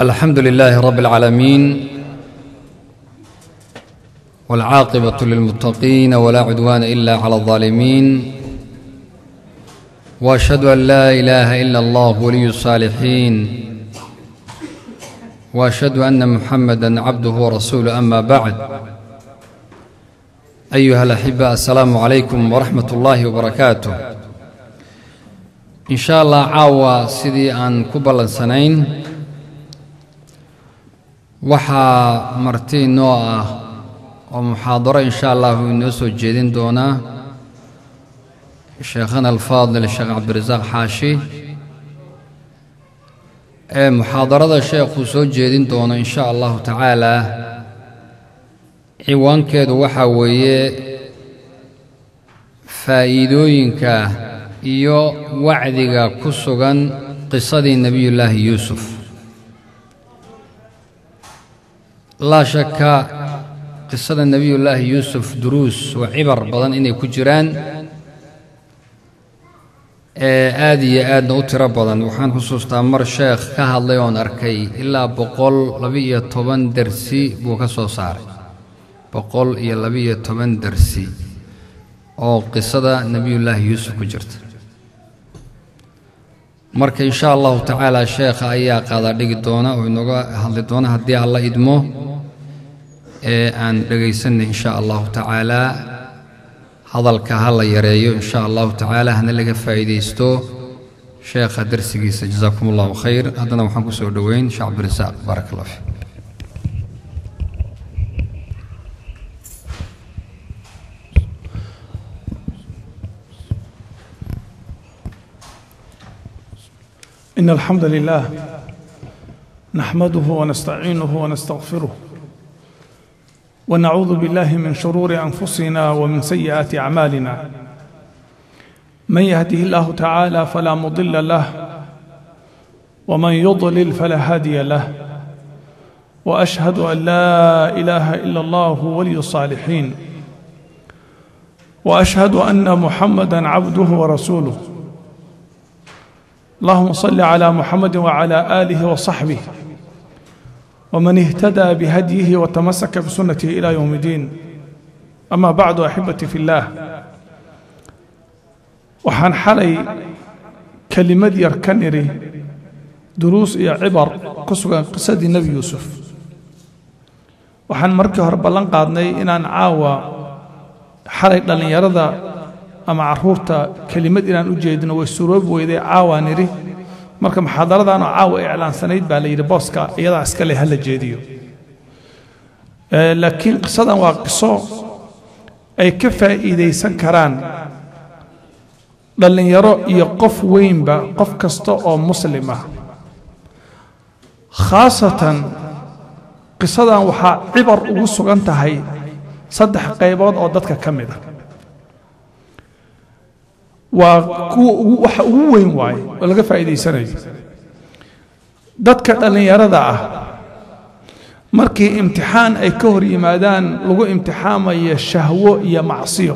الحمد لله رب العالمين والعاقبة للمتقين ولا عدوان إلا على الظالمين وأشهد أن لا إله إلا الله ولي الصالحين وأشهد أن محمدا عبده ورسوله أما بعد أيها الأحبة السلام عليكم ورحمة الله وبركاته إن شاء الله caawa sidii aan ku ballansanayn waxaa marti inoo ah oo muxaadaro in sha allah uu inoo soo jeedin doonaa sheekhana alfaadil sheekh cabdirasaaq xaashi ee muxaadarada sheekhuu soo jeedin doono in sha allahu tacaala ciwaankeedu waxaa weeye faa'iidooyinka iyo wacdiga ku sugan qisadii nebiyullaahi yuusuf laa shaka qisada nebiyullaahi yuusuf duruus oo cibar badan inay ku jiraan ee aad iyo aadna u tiro badan waxaan xusuustaa mar sheekh ka hadlay oon arkay ilaa boqol laba-iyo toban dersi buu ka soo saaray boqol iyo laba-iyo toban dersi oo qisada nebiyullaahi yuusuf ku jirta marka in sha allahu tacaala sheekha ayaa qaadaa dhigi doona oo inooga hadli doona haddii alla idmo ee aan dhegaysanay in sha allahu tacaalaa hadalka ha la yareeyo in sha allahu tacaala hana laga faa'iidaysto sheekha darsigiisa jasaakum allahu khayr haddana waxaan ku soo dhoweyn sheekh cabdirasaaq baarak allah fiik إن الحمد لله نحمده ونستعينه ونستغفره ونعوذ بالله من شرور أنفسنا ومن سيئات أعمالنا من يهده الله تعالى فلا مضل له ومن يضلل فلا هادي له وأشهد أن لا إله إلا الله ولي الصالحين وأشهد أن محمدا عبده ورسوله اللهم صل على محمد وعلى آله وصحبه ومن اهتدى بهديه وتمسك بسنته إلى يوم الدين أما بعد أحبتي في الله waxaan xalay kelimad yar ka nidhi duruus iyo cibar ku sugan qisadii nebi yuusuf waxaan markii hore ballan qaadnay inaan caawa xalay dhallinyarada ama caruurta kelimad inaan u jeedino way suroobi weyday caawaa nidhi marka muxaadaradan oo caawa iclaansanayd baa la yidhi booska iyadaa iska leh hala jeediyo laakiin qisadan waa qiso ay ka faa'iidaysan karaan dhallinyaro iyo qof weynba qof kasta oo muslim ah khaasatan qisadan waxaa cibar ugu sugan tahay saddex qaybood oo dadka ka mid ah waa kuwa waxa ugu weyn waaye oo laga faa'iidaysanayo dadka dhallinyarada ah markii imtixaan ay ka hor yimaadaan lagu imtixaamayo shahwo iyo macsiyo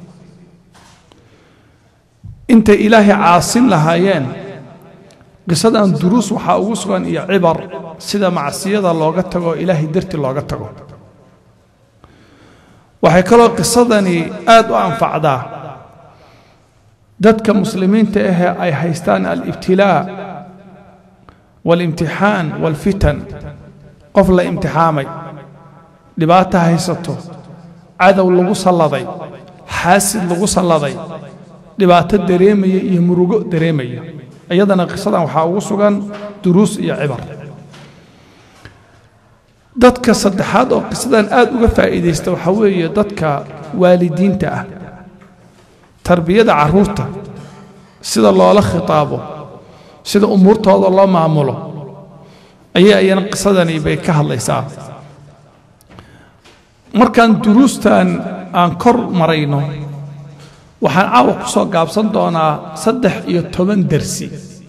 intay ilaahay caasin lahaayeen qisadan duruus waxaa ugu sugan iyo cibar sida macsiyada looga tago ilaahay darti looga tago waxay kaloo qisadani aad u anfacdaa dadka muslimiinta ahee ay haystaan alibtilaa waalimtixaan waalfitan qof la imtixaamay dhibaato haysato cadow lagu salladay xaasid lagu salladay dhibaato dareemaya iyo murugo dareemaya iyadana qisadan waxaa ugu sugan duruus iyo cibar dadka saddexaad oo qisadan aad uga faa'iidaysta waxaa weeye dadka waalidiinta ah tarbiyada carruurta sida loola khitaabo sida umuurtooda loo maamulo ayay ayana qisadani bay ka hadlaysaa markaan duruustan aan kor marayno waxaan caawa ku soo gaabsan doonaa saddex iyo toban dersi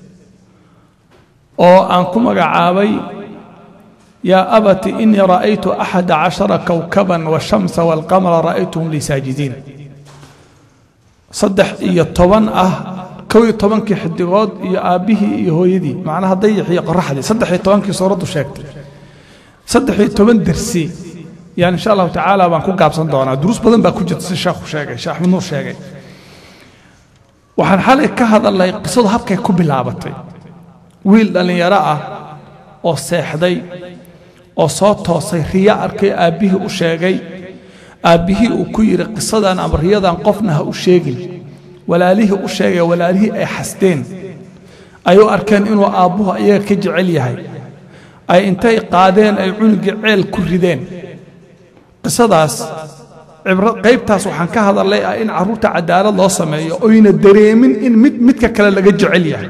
oo aan ku magacaabay yaa abati inii ra'aytu axada cashara kowkaban washamsa waalqamara ra'aytuhum lii saajidiin saddex iyo toban ah kow iyo tobankii xidigood iyo aabbihii iyo hooyadii macnaha dayax iyo qoraxdii saddex iyo tobankii suuraddu sheegtay saddex iyo toban dersi yani insha allahu tacaala baan ku gaabsan doonaa duruus badan baa ku jirta si sheekhu sheegay sheekh axmed nuur sheegay waxaan xalay ka hadalnay qisadu habkay ku bilaabatay wiil dhallinyaro ah oo seexday oo soo toosay riya arkay aabbihii u sheegay aabbihii uu ku yidhi qisadan ama riyadan qofna ha u sheegin walaalihii u sheegay walaalihii ay xasteen ay u arkeen inuu aabbuhu ayaga ka jecel yahay ay intay qaadeen ay cunugii ceel ku rideen qisadaas cibro qaybtaas waxaan ka hadalnay ah in carruurta cadaalad loo sameeyo oyna dareemin in mid midka kale laga jecel yahay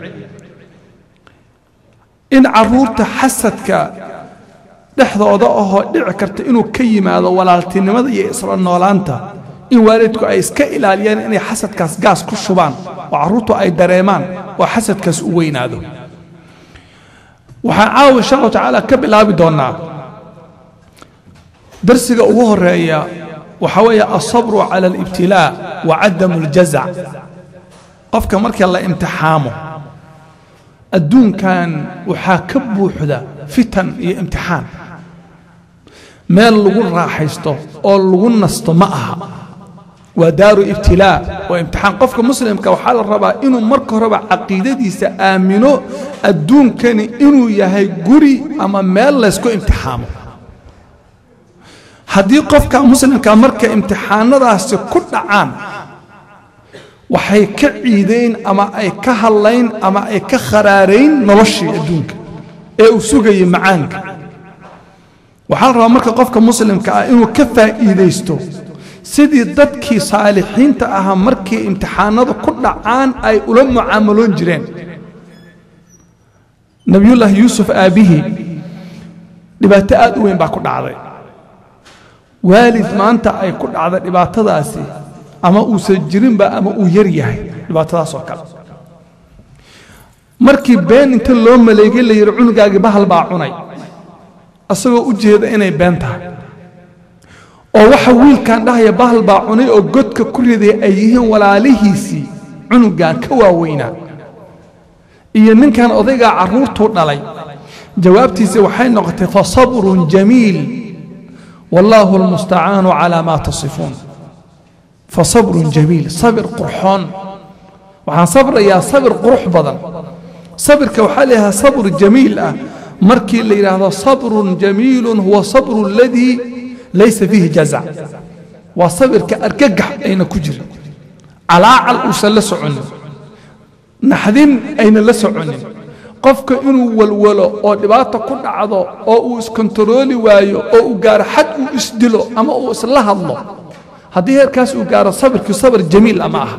in carruurta xasadka dhexdooda ahoo dhici karta inuu ka yimaado walaaltinimada iyo isla noolaanta in waalidku ay iska ilaaliyaan inay xasadkaas gaas ku shubaan oo carruurtu ay dareemaan oo xasadkaas u weynaado waxaan caawa insha allahu tacaala ka bilaabi doonnaa darsiga ugu horeeya waxaa weeye alsabru cala alibtilaa wa cadamu aljazac qofka marka la imtixaamo adduunkan waxaa ka buuxda fitan iyo imtixaan meel lagu raaxaysto oo lagu nasto ma aha waa daaru ibtilaa waa imtixaan qofka muslimka waxaa la rabaa inuu marka horeba caqiidadiisa aamino adduunkani inuu yahay guri ama meel laysku imtixaamo haddii qofka muslimka marka imtixaanadaasi ku dhacaan waxay ka ciidayn ama ay ka hadlayn ama ay ka kharaarayn noloshii adduunka ee uu sugayay macaanka waxaa la rabaa marka qofka muslimka ah inuu ka faa'iidaysto sidii dadkii saalixiinta ahaa markii imtixaanadu ku dhacaan ay ula mucaamaloon jireen nebiyullaahi yuusuf aabbihii dhibaato aad u weyn baa ku dhacday waalid maanta ay ku dhacda dhibaatadaasi ama uusan jirinba ama uu yar yahay dhibaatadaas oo kale markii been inta loo maleegay la yidhi cunugaagii bahal baa cunay asagoo u jeeda inay been tahay oo waxa wiilkan dhahaya bahal baa cunay oo godka ku riday ay yihiin walaalihiisii cunugan ka waaweynaa iyo ninkan odaygaa carruurtuu dhalay jawaabtiisa waxay noqotay fa sabrun jamiil wallaahu almustacaanu calaa maa tasifuun fa sabrun jamiil sabir qurxoon waxaan sabrayaa sabir qurux badan sabirka waxaa layahaa sabr jamiil ah markii la yidhaahdo sabrun jamiilun huwa sabru aladii laysa fiihi jazac waa sabirka argagax ayna ku jirin calaacal uusan la soconin naxdin ayna la soconin qofka inuu walwalo oo dhibaato ku dhacdo oo uu iskontarooli waayo oo uu gaaro xad uu isdilo ama uu isla hadlo haddii heerkaas uu gaaro sabirkii sabir jamiil ama aha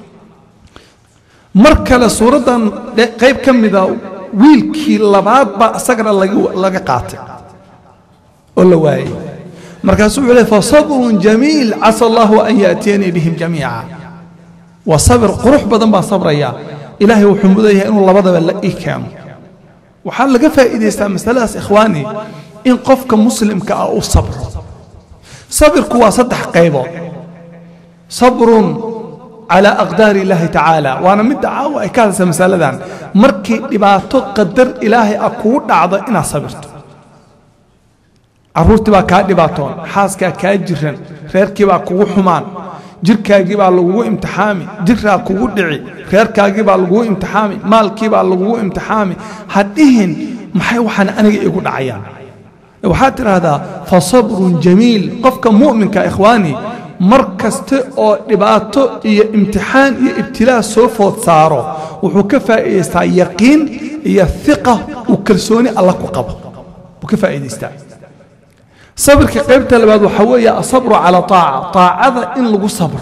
mar kale suuraddan qayb ka mida wiilkii labaad baa isagana laga qaatay oo la waayey markaasuu wuxuu leey fasabrun jamiil casa allahu an yaatiyanii bihim jamiica waa sabir qurux badan baan sabrayaa ilaahay wuxuu mudayahay inuu labadaba la ii keeno waxaa laga faa'iidaystaa masaladaas ikhwaani in qofka muslimka ah uu sabro sabirku waa saddex qaybood sabrun calaa aqdaari illaahi tacaala waana midda caawa ay ka hadlaysa masaladan markii dhibaato qadar ilaahay ah kugu dhacdo inaad sabirto carruurtii baa kaa dhibaatoon xaaskaa kaa jiran reerkii baa kugu xumaan jirkaagii baa lagugu imtixaami jiraa kugu dhici reerkaagii baa lagugu imtixaami maalkii baa lagugu imtixaami ha dhihin maxay waxaan aniga igu dhacayaan waxaad tidhaahdaa fa sabrun jamiil qofka mu'minka ikhwaani mar kaste oo dhibaato iyo imtixaan iyo ibtilaa soo food saaro wuxuu ka faa'iidaystaa yaqiin iyo hiqa uu kalsooni alla ku qabo wuu ka faa'iidaystaa sabirka qaybta labaad waxaa weeye asabru cala aaca taacada in lagu sabro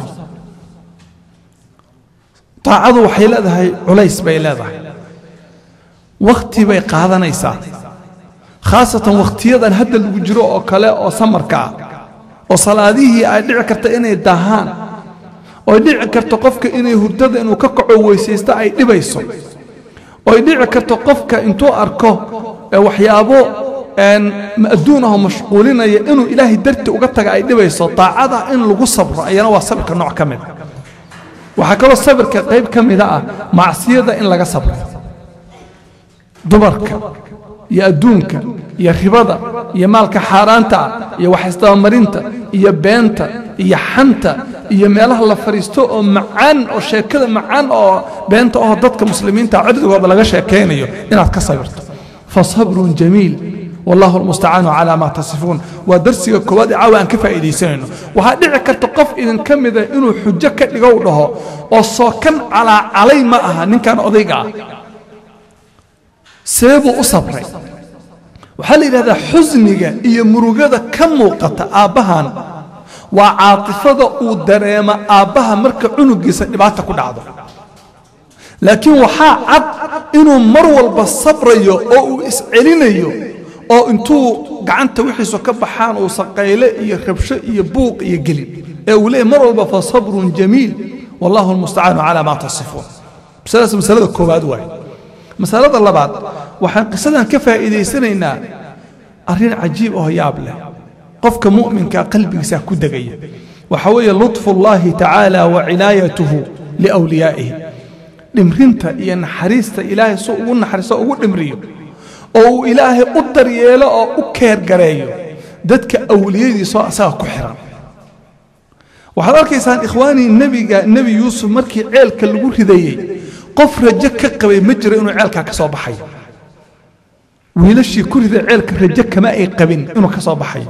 taacadu waxay leedahay culays bay leedahay wakhti bay qaadanaysaa khaasatan wakhtiyadan hadda lagu jiro oo kale oo samarka ah oo salaadihii ay dhici karta inay daahaan oo dhici karto qofka inay hurdada inuu ka kaco weysaysto ay dhibayso oo dhici karto qofka intuu arko waxyaabo adduunaho mashquulinaya inuu ilaahay darti uga taga ay dhibayso daacada in lagu sabro ayana waa sabirka nooc ka mid waxaa kaloo sabirka qayb ka mida ah macsiyada in laga sabro dumarka iyo adduunka iyo ribada iyo maalka xaaraanta ah iyo waxisdabamarinta iyo beenta iyo xanta iyo meelaha la fadhiisto oo macaan oo sheekada macaan oo beenta oo dadka muslimiinta cirdigooda laga sheekaynayo inaad ka sabirto fasabrun jamiil wallahu almustacaanu calaa maa tasifuun waa darsiga koowaad ee caawa aan ka faa'iidaysanayno waxaa dhici karta qof idinka mida inuu xujo ka dhigow dhaho oo sookan calaa calay ma aha ninkan odayga ah see buu u sabray waxaa la yidhahdaa xusniga iyo murugada ka muuqata aabbahan waa caatifada uu dareema aabbaha marka cunugiisa dhibaata ku dhacdo laakiin waxaa cad inuu mar walba sabrayo oo uu iscelinayo oo intuu gacanta wixiisu ka baxaan uu saqayle iyo rabsho iyo buuq iyo gelin ee uu leeyahy mar walba fa sabrun jamiil wallahu almustacaanu calaa maa tasifuun masaladaas masalada koowaad waaye masalada labaad waxaan qisadan ka faa'iidaysanaynaa arrin cajiib oo yaab leh qofka mu'minka qalbigiisa ku degaya waxa weeye lutfullaahi tacaala wa cinaayatuhu liwliyaa'ihi dhimrinta iyo naxariista ilaahay suu ugu naxariiso ugu dhimriyo oo uu ilaahay u daryeelo oo u keergareeyo dadka awliyadiisoo asaga ku xiran waxaad arkaysaan ikhwaanii nebiga nebi yuusuf markii ceelka lagu ridayey qof rajo ka qabay ma jiro inuu ceelkaa ka soo baxayo wiilashii ku riday ceelka rajo kama ay qabin inuu ka soo baxayo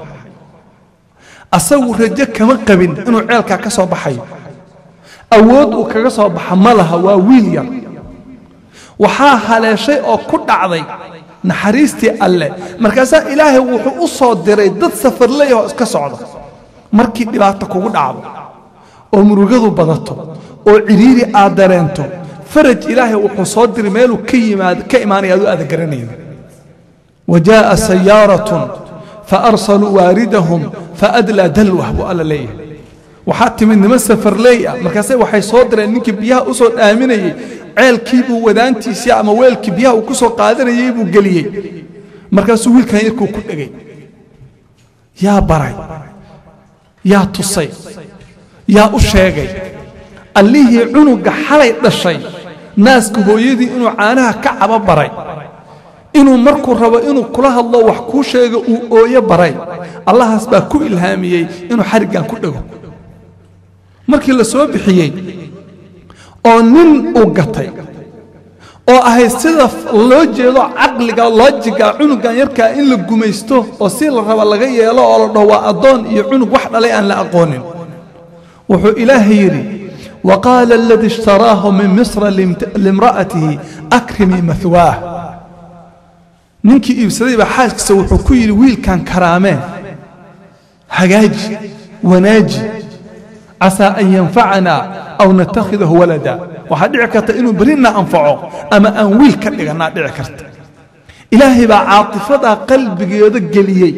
asagu rajo kama qabin inuu ceelkaa ka soo baxayo awood uu kaga soo baxa ma laha waa wiil yar waxaa haleeshay oo ku dhacday naxariistii alle markaasaa ilaahay wuxuu u soo diray dad safarley oo iska socda markii dhibaato kugu dhacdo oo murugadu badato oo cidhiiri aad dareento faraj ilaahay wuxuu soo diray meeluu ka yimaad ka imaanaya aduu aada garanayn wajaa'a sayaaratun faarsaluu waaridahum faadlaa dalwah buu alla leeyahay waxaa timid niman safarley ah markaase waxay soo direen ninkii biyaha u soo dhaaminayey ceelkii buu wadaantiisii ama weelkii biyaha uu ku soo qaadanayey buu geliyey markaasuu wiilkan yarkuu ku dhegay yaa baray yaa tusay yaa u sheegay allihii cunuga xalay dhashay naaska hooyadii inuu caanaha ka cabo baray inuu markuu rabo inuu kula hadlo wax kuu sheego uu ooyo baray allahaas baa ku ilhaamiyey inuu xariggan ku dhego markii la soo bixiyey oo nin uu gatay oo ahayd sida loo jeedo caqliga loojiga cunugan yarkaa in la gumaysto oo si la raba laga yeelo oo la dhaho waa addoon iyo cunug wax dhalay aan la aqoonin wuxuu ilaahay yidhi waqaala aladii ishtaraahu min misra limra'atihi akrimii mahwaah ninkii iibsaday baa xaaskiisa wuxuu ku yidhi wiilkan karaamee hagaaji wanaaji casaa an yanfacanaa aw natakhidahu walada waxaa dhici karta inuu berina anfaco ama aan wiil ka dhigannaa dhici karta ilaahay baa caatifadaa qalbigeeda geliyey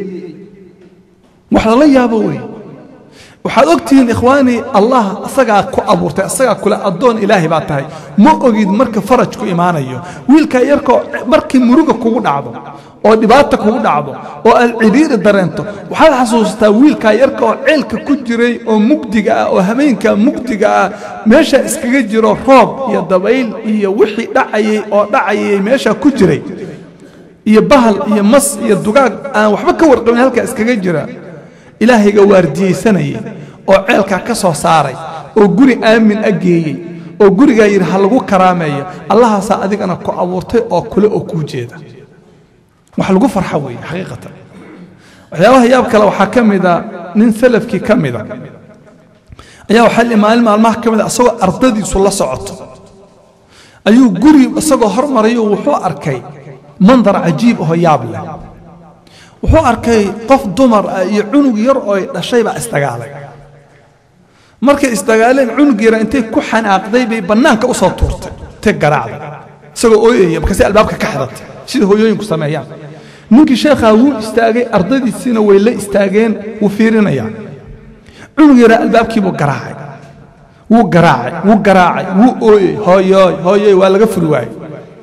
wax lala yaabo wey waxaad og tihiin ikhwaanii allah asagaa ku abuurtay asagaa kule addoon ilaahay baa tahay ma ogid marka faraj ku imaanayo wiilkaa yarkoo markii muruga kugu dhacdo oo dhibaata kugu dhacdo oo aad cidhiiri dareento waxaad xasuustaa wiilkaa yarka oo ceelka ku jiray oo mugdiga ah oo habeenkaa mugdiga ah meesha iskaga jiro roob iyo dabayl iyo wixii dhacayey oo dhacayay meeshaa ku jiray iyo bahal iyo mas iyo dugaag aan waxba ka warqabin halkaa iskaga jira ilaahayga waardiyeysanayay oo ceelkaa ka soo saaray oo guri aamin a geeyey oo gurigaa yidhi ha lagu karaameeyo allahaasaa adigana ku abuurtay oo kule oo kuu jeeda wax lagu farxo weeye xaqiiqatan waxyaabaha yaab kale waxaa ka mida nin salafkii ka mida ayaa waxaa li maalin maalmaha ka mida asagoo ardadiisu la socoto ayuu guri isagoo hormarayo wuxuu arkay mandar cajiib oo yaab leh wuxuu arkay qof dumar ah iyo cunug yar oo ay dhashay baa isdagaalay markay isdagaaleen cunug yara intay ku xanaaqday bay bannaanka u soo tuurtay intay garaacday isagoo ooyaya markaasay albaabka ka xidhatay sida hooyooyinku sameeyaan ninkii sheekhaa wuu istaagay ardadiisiina way la istaageen wuu fiirinayaa cunug yaraa albaabkiibuu garaacay wuu garaacay wuu garaacay wuu ooyey hooyooy hooyoy waa laga furi waayey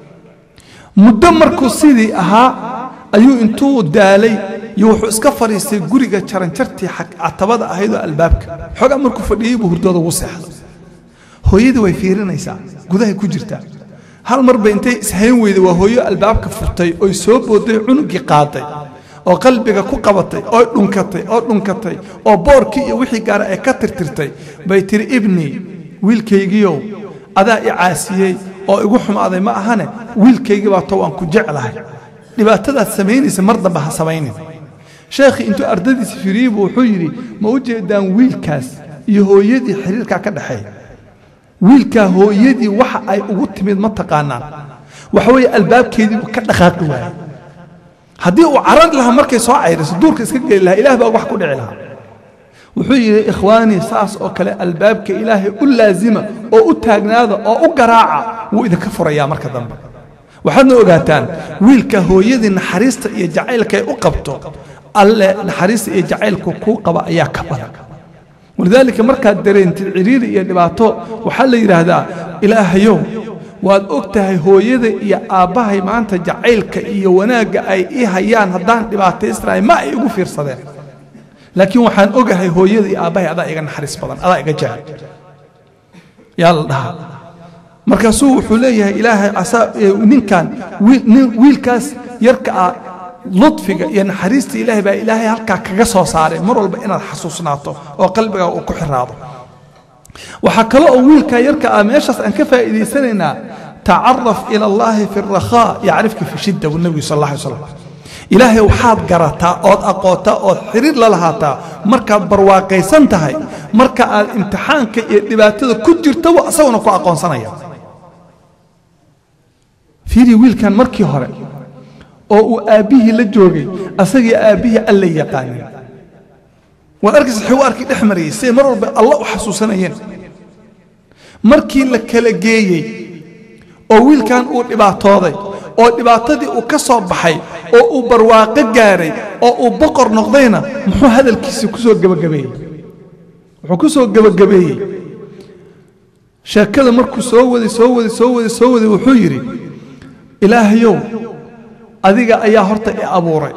muddo markuu sidii ahaa ayuu intuu daalay iyo wuxuu iska fadhiistay guriga jaranjartii catabada ahaydoo albaabka xoogaa markuu fadhiyey buu hurdooda ugu seexday hooyadii way fiirinaysaa gudahay ku jirtaa hal mar bay intay ishayn weyday waa hooyo albaabka furtay oy soo booday cunugii qaaday oo qalbiga ku qabatay oo dhunkatay oo dhunkatay oo boorkii iyo wixii gaara ay ka tirtirtay bay tiri ibnii wiilkaygiiow adaa i caasiyey oo igu xumaaday ma ahane wiilkaygii baa to waan ku jeclahay dhibaatadaad samaynaysa mar dambe ha samaynin sheekhii intuu ardadiisa firiyey buu wuxuu yidhi ma u jeedaan wiilkaas iyo hooyadii xiriirkaa ka dhexeeya wiilkaa hooyadii waxa ay ugu timid ma taqaanaan waxa weeye albaabkeediibuu ka dhaqaaqi waayey haddii uu carari lahaa markay soo cayriso duurka iska geli lahaa ilaah baa wax ku dhici lahaa wuxuu yidhi ikhwaanii saas oo kale albaabka ilaahay u laazima oo u taagnaada oo u garaaca wuu idinka furayaa marka dambe waxaadna ogaataan wiilka hooyadii naxariista iyo jacaylka ay u qabto alle naxariista iyo jacaylku kuu qaba ayaa ka badan walidaalika markaad dareentid ciriiri iyo dhibaato waxaa la yidhaahdaa ilaahayow waad og tahay hooyada iyo aabbahay maanta jacaylka iyo wanaagga ay ii hayaan haddaan dhibaataysnahay ma ay igu fiirsadeen laakiin waxaan ogahay hooyada iyo aabbahay adaa iga naxariis badan adaa iga jecel yaa la dhahaa markaasuu wuxuu leeyahay ilaahay ninkan wiilkaas yarka ah ludfiga iyo naxariista ilaahay baa ilaahay halkaa kaga soo saaray mar walba inaad xasuusnaato oo qalbigaa uu ku xiraado waxaa kale oo wiilkaa yarka ah meeshaas aan ka faa'iidaysanaynaa tacaraf ila allaahi fi rakhaa yacrifka fi shidda buu nebigu sal alla alay slam ilaahay waxaad garataa ood aqoontaa ood xiriir la lahaataa markaad barwaaqaysan tahay marka aad imtixaanka iyo dhibaatada ku jirtaba isaguna ku aqoonsanaya fiiri wiilkan markii hore oo uu aabbihii la joogay asagii aabbihii alla yaqaanin waad arkaysa xuu arkii dhex marayay siday mar walba alla u xasuusanayeen markii la kala geeyey oo wiilkan uu dhibaatooday oo dhibaatadii uu ka soo baxay oo uu barwaaqo gaaray oo uu boqor noqdayna muxuu hadalkiisii ku soo gebagabeeyey wuxuu ku soo gebagabeeyey sheekada markuu soo waday soo waday soo waday soo waday wuxuu yidhi ilaahayow adiga ayaa horta i abuuray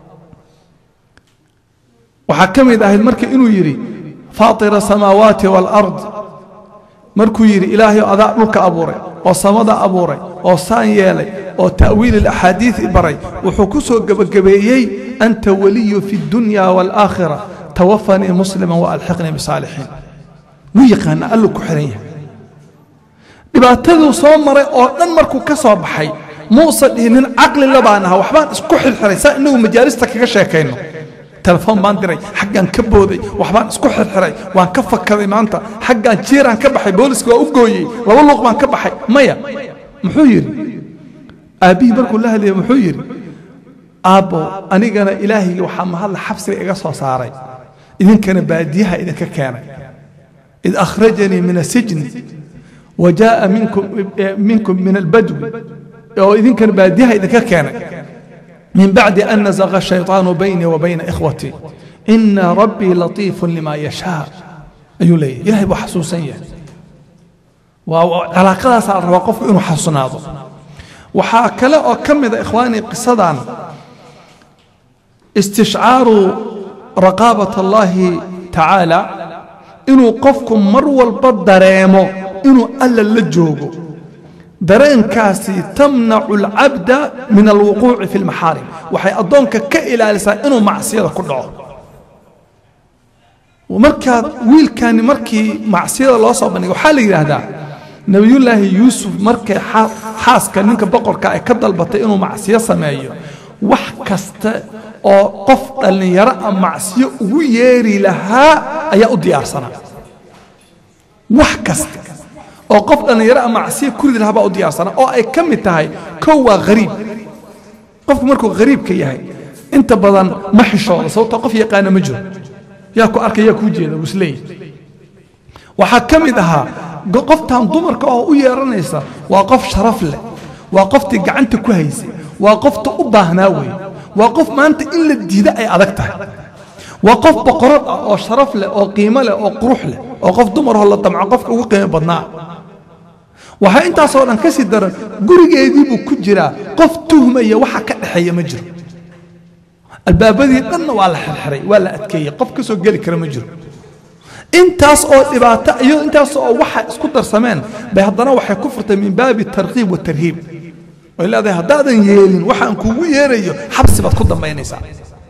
waxaa ka mid ahayd marka inuu yidhi faatira asamaawaati waalard markuu yidhi ilaahayow adaa dhulka abuuray oo samada abuuray oo saan yeelay oo ta'wiil alaxaadiidi baray wuxuu ku soo gebagabeeyey anta waliyu fi اdunya wاlaakhira tawafanii muslima waalxiqnii bisaalixiin wuu yaqaana alluu ku xihan yahay dhibaataduu soo maray oo dhan markuu ka soo baxay muusa dhihinin caqli labaan aha waxbaan isku xirxiray saa inagu majaalista kaga sheekayno telefoon baan diray xaggaan ka booday waxbaan isku xirxiray waan ka fakaday maanta xaggaan jiiraan ka baxay booliska waa u gooyey laba luuq baan ka baxay maya muxuu yidhi aabbihii markuu la hadlayay muxuu yidhi aabbo anigana ilaahaygi waxaa mahadla xabsiga iga soo saaray idinkana baadiyaha idinka keenay id akhrajanii min asijni wa jaa'a minkum min albadwi oo idinkana baadiyaha idinka keenay min bacdi an nazaqa ashayطaanu baynii wa bayna ikhwatii ina rabbii latiifu lima yashaa ayuu leeyahy ilahay buu xasuusan yahay waa calaaqadaasaa la rabaa qofku inuu xasuusnaado waxaa kale oo ka mida ikhwaanii qisadan istishcaaru raqaabat allaahi tacaala inuu qofku mar walba dareemo inuu alla la joogo dareenkaasi tamnacu alcabda min alwuquuci fi lmaxaarim waxay addoonka ka ilaalisaa inuu macsiyada ku dhaco markaad wiilkani markii macsiyada loo soo bandhigay waxaa la yidhaahdaa nebiyullaahi yuusuf markay xaaska ninka boqorka ay ka dalbatay inuu macsiyo sameeyo wax kasta oo qof dhallinyaro a macsiyo ugu yeeri lahaa ayaa u diyaarsanaa wax kasta oo qof dhallinyaro a macsiyo kuridi lahaa baa u diyaarsanaa oo ay ka mid tahay kow waa hariib qofku markuu hariibka yahay inta badan ma xishooda sababtoo qof yaqaana ma jiro yaa ku arka yaa kuu jeeda busleey waxaa ka mid ahaa qoftan dumarka oo u yeeranaysa waa qof sharaf leh waa qoftii gacanta ku haysay waa qofta u baahnaa weeye waa qof maanta in la diida ay adag tahay waa qof boqorad ah oo sharaf leh oo qiimo leh oo qurux leh oo qof dumaroo la damco qofka ugu qiimo badnaa waxaa intaasoo dhan ka sii daran gurigeedii buu ku jiraa qof tuhmaya waxa ka dhexeeya ma jiro albaabadii dhanna waa la xirxiray waa la adkeeyey qof ka soo geli kara ma jiro intaas oo dhibaato iyo intaas oo waxa isku darsameen bay haddana waxay ku furtay min baabi tarkiib watarhiib way leedahay haddaadan yeelin waxaan kugu yeerayo xabsi baad ku dambaynaysaa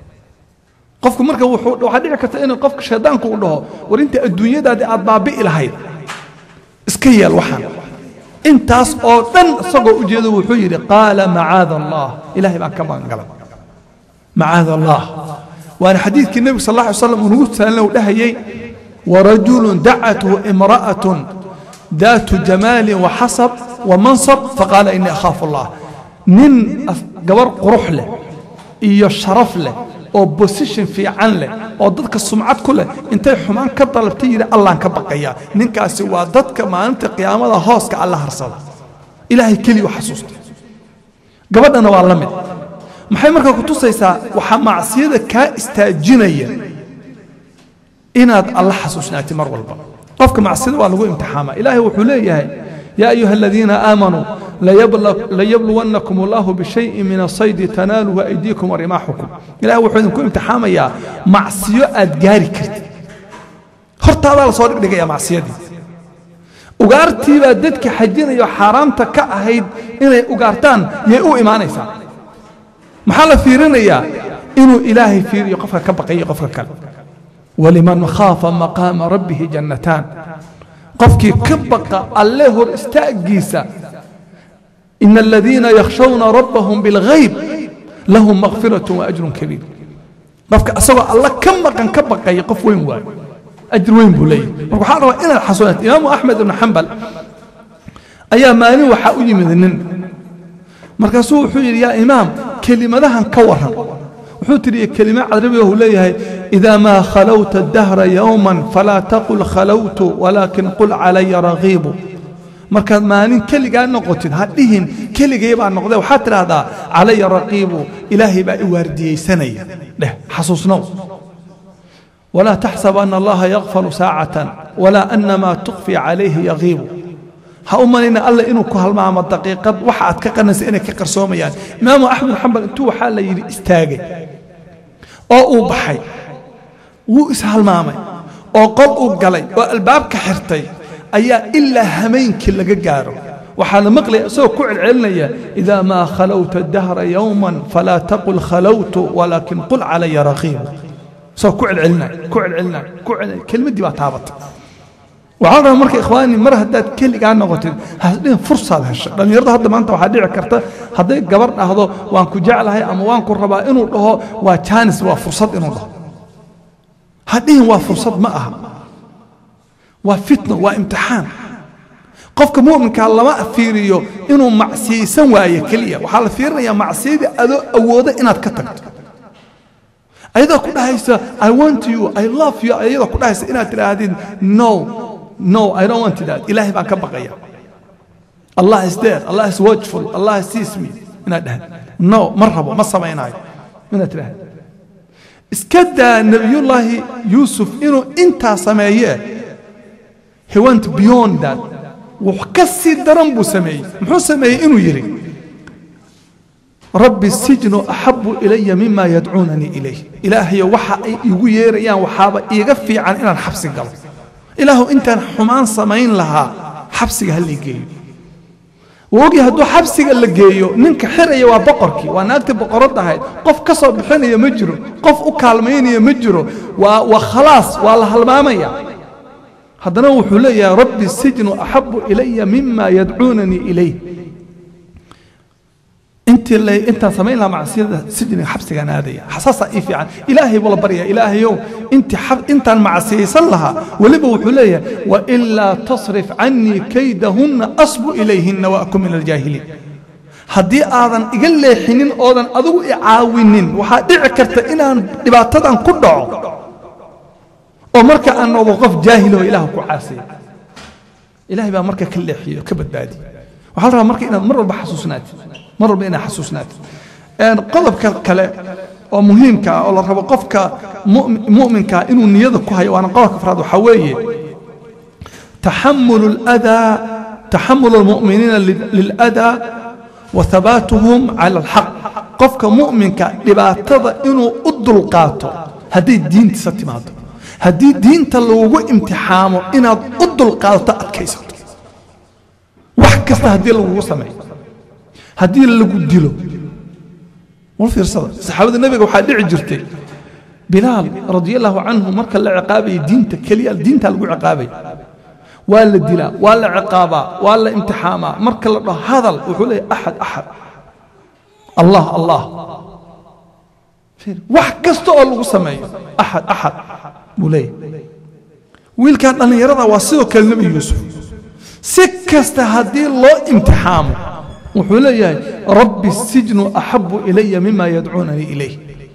qofku marka wuxuu waxaa dhici karta in qofka shaydaanku uu dhaho war inta adduunyadaadii aad baabi'i lahayd iska yeel waxaan intaas oo dhan isagoo ujeedo wuxuu yidhi qaala macaada allah ilaahay baan ka magangalay macaada allah waana xadiidkii nebigu sal alla alay slam uu nagu saalna uu dhahayey warajulun dacathu imra'atun daatu jamaalin waxasab wamansab faqaala inii akhaafu allah nin gabar qurux leh iyo sharaf leh oo bosition fiican leh oo dadka sumcad ku leh intay xumaan ka dalabtay yidhi allaan ka baqayaa ninkaasi waa dadka maalinta qiyaamada hooska alla harsada ilaahay keliya u xasuusta gabadhana waa la mid maxay markaa ku tusaysaa waxaa macsiyada kaa istaajinaya inaad alla xasuusnaatid mar walba qofka macsiyada waa lagu imtixaamaa ilaahay wuxuu leeyahay yaa ayuha aladiina aamanuu layabluwannakum allahu bishayin min asaydi tanaaluhu aydiikum warimaaxukum ilahay wuxuu idinku imtixaamayaa macsiyo aad gaari kartid hortaadaa la soo dhigdhigaya macsiyadii ugaartiibaa dadka xajinayo xaaraamta ka ahayd inay ugaartaan yay u imaanaysaa maxaa la fiirinayaa inuu ilaahay fiiriyo qofka ka baqayo qofka kale waliman khaafa maqaama rabbihi jannataan qofkii ka baqa alle hor istaagiisa ina aladiina yakhshawna rabbahum bilghayb lahum makfiratun wa ajrun kabiir qofka asagoo alla ka maqan ka baqaya qof weyn waayo ajir weyn buu leeyahy marka waxaa rabaa inaad xasuunato imaamu axmed ibnu xambal ayaa maalin waxaa u yimid nin markaasuu wuxuu yidhi yaa imaam kelimadahan ka waran wuxuu tidhi kelima carabiga uu leeyahay idaa maa khalawta dahra yowman falaa taqul khalawtu walaakin qul calaya ragiibu markaad maalin keligaa noqotid ha dhihin keligay baa noqdee waxaad tidhaahdaa calaya raqiibu ilaahay baa i waardiyeysanaya dheh xasuusnow walaa taxsab ana allaha yakfalu saacatan walaa ana maa tukfi calayhi yagiibu ha u malayna alla inuu ku halmaamo daqiiqad waxa aad ka qanaysa inay ka qarsoomayaan imaamu axmed xambal intuu waxaa la yidhi istaagay oo uu baxay wuu ishalmaamay oo qol uu galay oo albaabka xirtay ayaa ilaa hameenkii laga gaaro waxaa la maqlaya isagoo ku celcelinaya idaa maa khalawta dahra yowman falaa taqul khalawtu walaakin qul calaya raqiibu isagoo ku celcelinaya ku celcelinaya ku celcelinaya kelmaddii baa taabatay waxaa rabaa marka ikhwaani mar haddaad keligaa noqotid hasdhin fursaad heshay dhallinyarada hadda maanta waxaa dhici karta hadday gabar dhahdo waan ku jeclahay ama waan ku rabaa inuu dhaho waa jaanis waa fursad inuu dhaho hadhihin waa fursad ma aha waa fitno waa imtixaan qofka mu'minkaa lama fiiriyo inuu macsiyaysan waayo keliya waxaa la fiirinayaa macsiyadii adoo awooda inaad ka tagto ayadoo ku dhahaysa i want you i love you ayadoo ku dhahaysa inaad tidhaahdid no no i don't want that ilaahay baan ka baqaya allah is there allah is watchful allah sees me inaad dhahd no ma rabo ma samaynayo inaad tidhahd iska daa nebiyullaahi yuusuf inuu intaa sameeye he went beyond that wax ka sii daran buu sameeyey muxuu sameeyey inuu yidhi rabbi sijnu axabu ilaya mima yadcuunanii ilayh ilaahayo waxa ay igu yeerayaan waxaaba iiga fiican inaan xabsi galo ilaahu intaan xumaan samayn lahaa xabsiga ha lay geeyo wuu ogyahay hadduu xabsiga la geeyo ninka xiraya waa boqorkii waa naagtii boqoradda ahayd qof ka soo bixinaya ma jiro qof u kaalmaynaya ma jiro waa waa khalaas waa la halmaamaya haddana wuxuu leeyahay rabbi sijnu axabu ilaya mima yadcuunanii ilayh intii la intaan samayn lahaa macsiyada sijniga xabsigaan aadaya xasaasaa ii fiican ilaahay buu la baryaa ilaahayow intii intaan macsiyaysan lahaa weliba wuxuu leeyahay wailaa tasrif cannii kaydahunna asbu ilayhinna waakun min aljaahiliin haddii aadan iga leexinin oodan adigu i caawinin waxaa dhici karta inaan dhibaatadan ku dhaco oo marka aan noqdo qof jaahiloo ilaah ku caasiya ilaahay baa marka ka leexiyo ka badbaadiya waxaa la rabaa marka inaad mar walba xasuusnaatid mar walba inaad xasuusnaatid qodobka kale oo muhiimka ah oo la rabo qofka mu'minka inuu niyada ku hayo waana qodobka afraad waxaa weeye taxamulu اladaa taxamulu اlmu'miniina liladaa wa habaatuhum cala alxaq qofka mu'minka dhibaatada inuu u dulqaato hadday diintiisa timaado haddii diinta lagugu imtixaamo inaad u dulqaadato adkaysato wax kasta haddii lagugu sameeyo haddii lagu dilo wal fiirsada saxaabada nebiga waxaa dhici jirtay bilaal radia allahu canhu marka la ciqaabayay diinta keliya diintaa lagu ciqaabay waa la dilaa waa la ciqaabaa waa la imtixaamaa marka la dhaho hadal wuxuu leeyahy axad axad allah allah wax kasta oo lagu sameeyo axad axad buu leeyahy wiilkan dhallinyarada waa sidoo kale nebi yuusuf si kasta haddii loo imtixaamo wuxuu leeyahay rabbi sijnu axabu ilaya mima yadcuunanii ilayh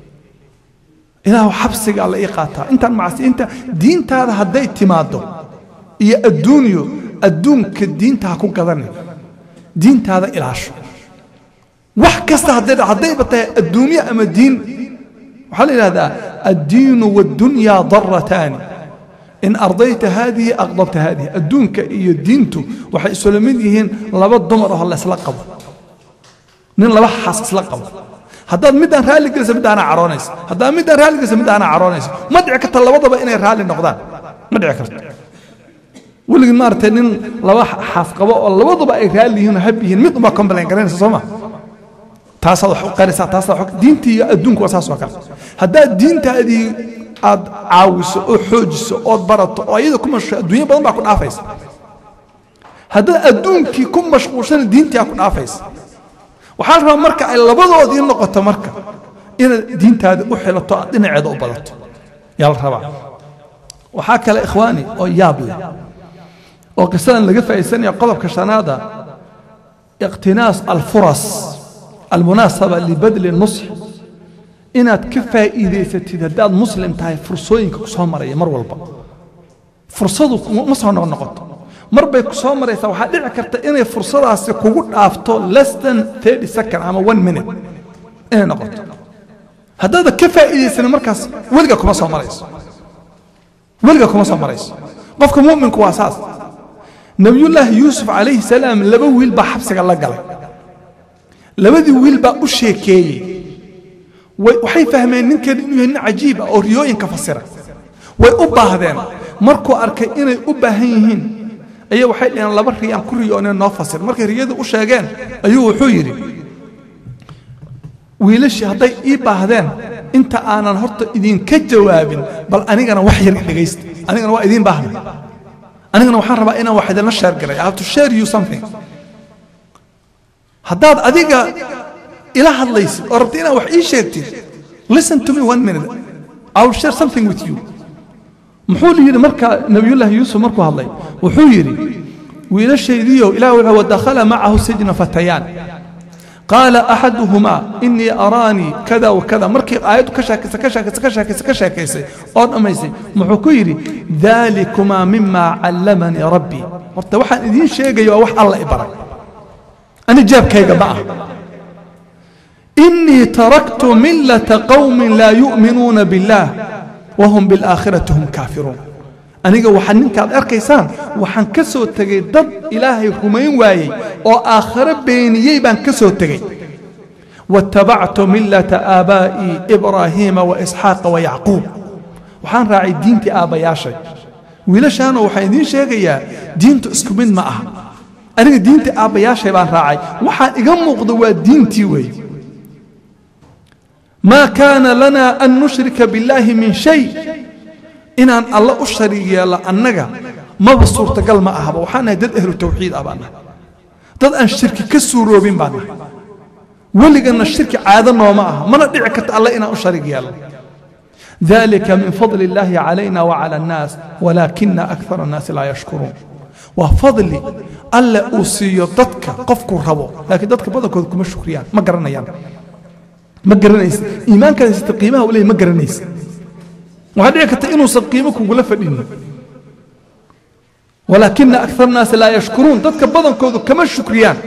ilaahu xabsigaa la ii qaataa intaan macsi inta diintaada hadday timaaddo iyo adduunyo adduunka diinta ha ku gadani diintaada ilaasho wax kasta hadday haddayba tahay adduunyo ama diin waxaa la yidhahdaa addiinu waddunyaa darataani in ardayta haadihi aqdabta haadihi adduunka iyo diintu waxay isula mid yihiin laba dumar oo laysla qabo nin laba xaas isla qabo haddaad midaan raalli gelisa midaana caroonaysa haddaad midaan raalli gelisa midaana caroonaysa ma dhici karta labadaba inay raalli noqdaan ma dhici karto weligii maaragtay nin laba xaas qabo oo labaduba ay raalli yihiin oo hab yihiin mid unbaa complain garanaysa soo ma taasaad wax u qaraysaa taasaad wax diintii iyo adduunku waa saas oo kale haddaad diintaadii aad caawiso oo xoojiso ood barato oo ayada ku mashquul adduunyo badan baa ku dhaafaysa haddaad adduunkii ku mashquulshana diintii aa ku dhaafaysa waxaa la rabaa marka ay labadoodii noqoto marka inaad diintaada u xilato aad dhinaceeda u badato yaa la rabaa waxaa kale ikhwaani oo yaab leh oo qisadan laga faa'iidsanaya qodobka shanaada iqtinaas alfuras almunaasaba libadli nusx inaad ka faa'iidaysatid haddaad muslim tahay fursooyinka ku soo maraya mar walba fursadu ma soo noqnoqoto mar bay ku soo maraysaa waxaa dhici karta inay fursadaasi kugu dhaafto less than thirty second ama one minute inay noqoto haddaada ka faa'iidaysanin markaas weliga kuma soo marayso weliga kuma soo marayso qofka mu'minku waa saas nebiyullaahi yuusuf calayhi salaam laba wiil baa xabsiga la galay labadii wiil baa u sheekeeyey waxay fahmeen ninkan inuu yahay nin cajiib ah oo riyooyinka fasira way u baahdeen markuu arkay inay u baahan yihiin ayaa waxay dhaheen laba riyaan ku riyoonee noo fasir markay riyadu u sheegeen ayuu wuxuu yidhi wiilashii hadday ii baahdeen inta aanan horta idinka jawaabin bal anigana wax yar dhegaysta anigana waa idiin baahna anigana waxaan rabaa inaan wax idinla sheergalay I have to share you something haddaad adiga ila hadlaysid oo rabta inaad wax ii sheegtid listen to me one minute I will share something with you muxuu yidhi marka nabiyullaahi yuusuf markuu hadlay wuxuu yidhi wiilashaydiiyow ilaah wuxuu wadakhala macahu sijna fatayaan qaala axaduhumaa inii araanii kada wakada markii aayaddu ka sheekaysa ka sheekaysa ka sheekaysa ka sheekaysay oo dhammaysay muxuu ku yidhi daalikumaa mimaa callamanii rabbii horta waxaan idiin sheegaya waa wax alla i baray ani jaabkayga ma ah inii taraktu millata qawmin laa yu'minuuna biاllaah wahum biاlaakhirati hum kaafiruun aniga waxaad ninkaad arkaysaan waxaan ka soo tegey dad ilaahay rumayn waayey oo aakhiro beeniyey baan ka soo tegey waاtabactu millata aabaa'ii ibraahiima waisxaaqa wayacquub waxaan raacay diintii aabbayaashay wiilashaanoo waxaan idiin sheegayaa diintu isku mid ma aha aniga diintii aabbayaashay baan raacay waxaan iga muuqda waa diintii weeye maa kaana lanaa an nushrika billaahi min shay inaan alla u shariig yeello annaga maba suurtagal ma ahaba waxaan nahay dad ahlu tawxiid ah baan nahay dad aan shirki ka suuroobin baan nahay weliganna shirki caado nooma aha mana dhici karta alle inaan u shariig yeelno ذلك من فضل الله علينا وعلى الناس ولكن أكثر الناس لا يشكرون وفضل ألا أوصي ضدك قفك ربو لكن ضدك بدك كما شكريان ما قرنا يعني ما قرنيس إيمانك يستقيمها ولا ما قرنيس وهذا كتا إنه سقيمك ولا فدين ولكن أكثر الناس لا يشكرون ضدك بدن كودو كما شكريان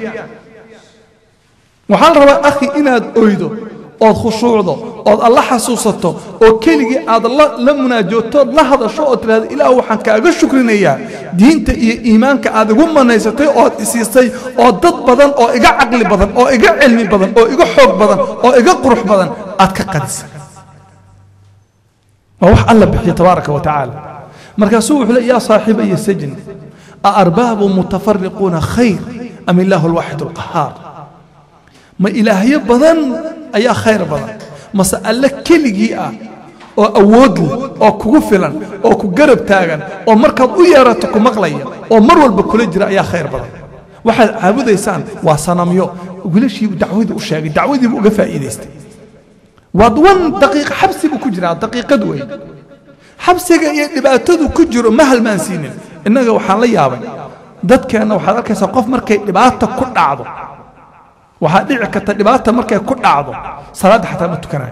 وحال ربا أخي إناد أريدو ood khushuucdo ood alla xasuusato oo keligii aad la munaajootood la hadasho oo tidhahdo ilaah waxaan kaaga shukrinayaa diinta iyo iimaanka aad igu manaysatay ood isiisay oo dad badan oo iga caqli badan oo iga cilmi badan oo iga xoog badan oo iga qurux badan aad ka qadisay waa wax alla bixiya tabaaraka wa tacaala markaasuu wuxuu le yaa saaxiiba iyo sajn aarbaabu mutafariquuna khayr am illaahu alwaaxid alqahaar ma ilaahyo badan ayaa khayr badan mase alle keligii ah oo awood leh oo kugu filan oo ku garab taagan oo markaad u yeerato ku maqlaya oo mar walba kula jira ayaa khayr badan waxaad caabudaysaan waa sanamyo wiilashiibu dacwadii u sheegay dacwadiibu uga faa'iidaystay waad wan daqiiqa xabsi buu ku jiraa daqiiqad weyn xabsiga iyo dhibaatadu ku jiro ma halmaansiinin innaga waxaan la yaabay dadkeenna waxaad arkaysaa qof markay dhibaata ku dhacdo waxaa dhici karta dhibaata markay ku dhacdo salaadda xataa ma tukanayo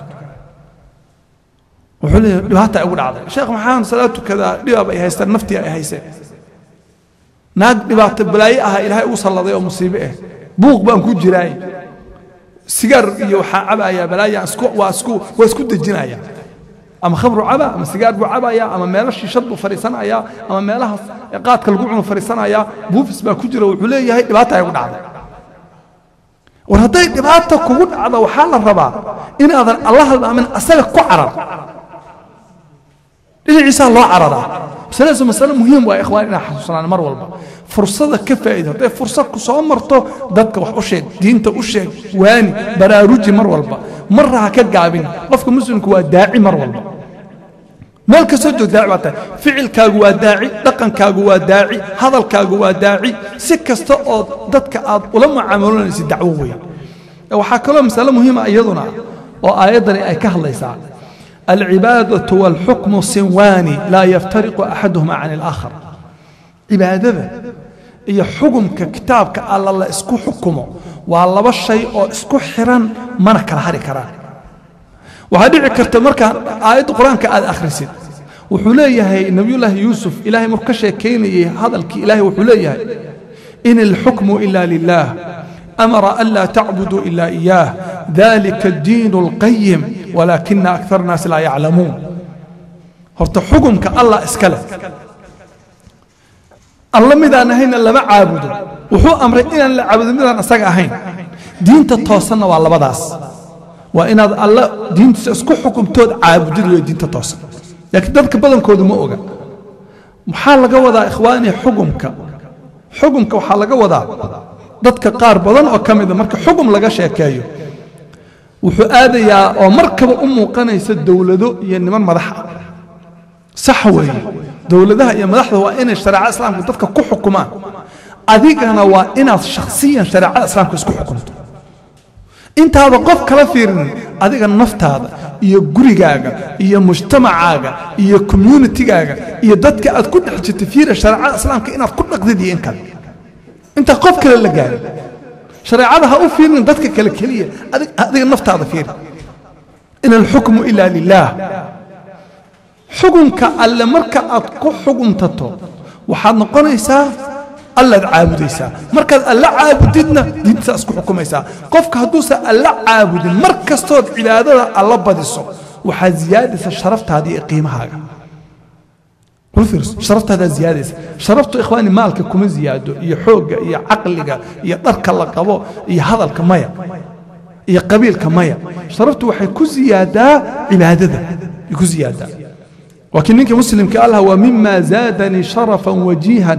wuxuu leeyahay dhibaata igu dhacday sheekh maxaan salaad tukadaa dhibaab ay haystaan naftii ay hayseen naag dhibaato balaaye aha ilaahay ugu salladay oo musiibe ah buuq baan ku jiraay sigaar iyo waxaa cabayaa balaaya isku waa isku waa isku dejinaya ama khamru caba ama sigaar buu cabaya ama meelo shiishad buu fadhiisanayaa ama meelahaas qaadka lagu cuno fadhiisanayaa buufis baa ku jira wuxuu leeyahay dhibaata ay ugu dhacday war hadday dhibaata kugu dhacdo waxaa la rabaa inaadan alla halmaamin asaga ku carar dhinaciisaa loo cararaa masaladaas masale muhiim waa ikhwaan inaa xasuusnaan mar walba fursada ka faa'iida hadday fursad ku soo marto dadka wax u sheeg diinta u sheeg waani baraaruji mar walba marra ha ka gaabin qofka muslimku waa daaci mar walba meel kastoo joog daaci baa tahay ficilkaagu waa daaci dhaqankaagu waa daaci hadalkaagu waa daaci si kasta oo dadka aad ula mucaamalanaysa dacwo weyn waxaa kaloo masale muhiima iyaduna oo aayaddani ay ka hadlaysaa alcibaadatu waalxukmu sinwaani laa yaftariqu axaduhuma can alaakhar cibaadada iyo xukumka kitaabka alla la isku xukumo waa laba shay oo isku xiran mana kala hari karaan waxaa dhici karta markaa aayadda qur-aanka aad akhrisid wuxuu leeyahay nebiyullaahi yuusuf ilaahay markuu ka sheekaynayay hadalkii ilaahay wuxuu leeyahay in ilxukmu ila lilah amara an laa tacbuduu ila iyaah dalika addiinu alqayim walaakina akthar naas laa yaclamuun horta xukumka allah iska leh alla midaan ahayna lama caabudo wuxuu amray inaan la caabudo midaan asaga ahayn diinta toosanna waa labadaas waa inaad alla diintiisa isku xukumtood caabudid wey diinta toosan laakiin dadka badankoodu ma oga maxaa laga wadaa ikhwaani xukumka xukumka waxaa laga wadaa dadka qaar badan oo ka mida marka xukum laga sheekeeyo wuxuu aadayaa oo markaba u muuqanaysa dowlado iyo niman madax ah sax weeye dowladaha iyo madaxda waa inay shareecada islaamka dadka ku xukumaan adigana waa inaad shakhsiyan shareecada islaamka isku xukumto intaada qof kala fiirinin adiga naftaada iyo gurigaaga iyo mujtamacaaga iyo communitigaaga iyo dadka aad ku dhex jirta fiira shareecada islaamka inaad ku dhaqdid iyo in kale intaa qof kale la gaarin shareecada ha u fiirinin dadka kale keliya adiga naftaada fiiri in alxukmu ila lilah xukunka alle marka aad ku xukumtato waxaad noqonaysaa allaad caabudaysaa markaad alla caabudidna diintasaa isku xukumaysaa qofka hadduusan alla caabudin mar kastood cibaadada alla badiso waxaad ziyaadaysa sharaftaada iyo qiimahaaga sharaftaada ziyaadaysa sharaftu ikhwaani maalka kuma ziyaado iyo xoogga iyo caqliga iyo dharka la qabo iyo hadalka maya iyo qabiilka maya sharaftu waxay ku ziyaadaa cibaadada ay ku ziyaadaa laakiin ninka muslimka allah waa mima zaadanii sharafan wajiihan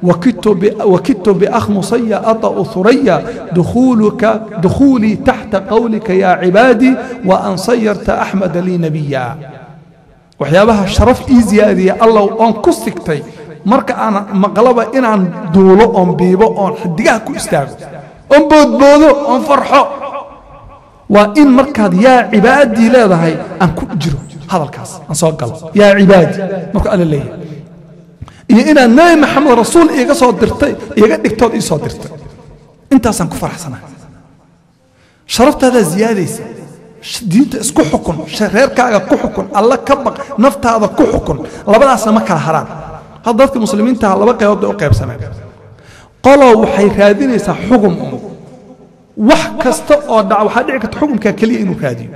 وكدت بأخ مصي أطأ ثريا دخولك دخولي تحت قولك يا عبادي وأن صيرت أحمد لي نبيا waxyaabaha sharaf ii ziyaadiya allah oon ku sigtay marka aan maqlaba inaan duulo oon biibo oon xidigaha ku istaago oon boodboodo oon farxo waa in markaad yaa cibaadii leedahay aan ku jiro hadalkaas aan soo galo yaa cibaadi markuu alla leeyahay iyo inaad nebi maxamed rasuul iiga soo dirtay iiga dhigtood ii soo dirtay intaasaan ku faraxsanahay sharaftaadaa ziyaadaysa diinta isku xukun reerkaaga ku xukun alla ka baq naftaada ku xukun labadaasna ma kala haraan hadda dadka muslimiintaha laba qaybood bay u qaybsameen qoloo waxay raadinaysaa xugum un wax kasta oo dhaca waxaa dhici karta xukumkaa keliya inuu raadiyo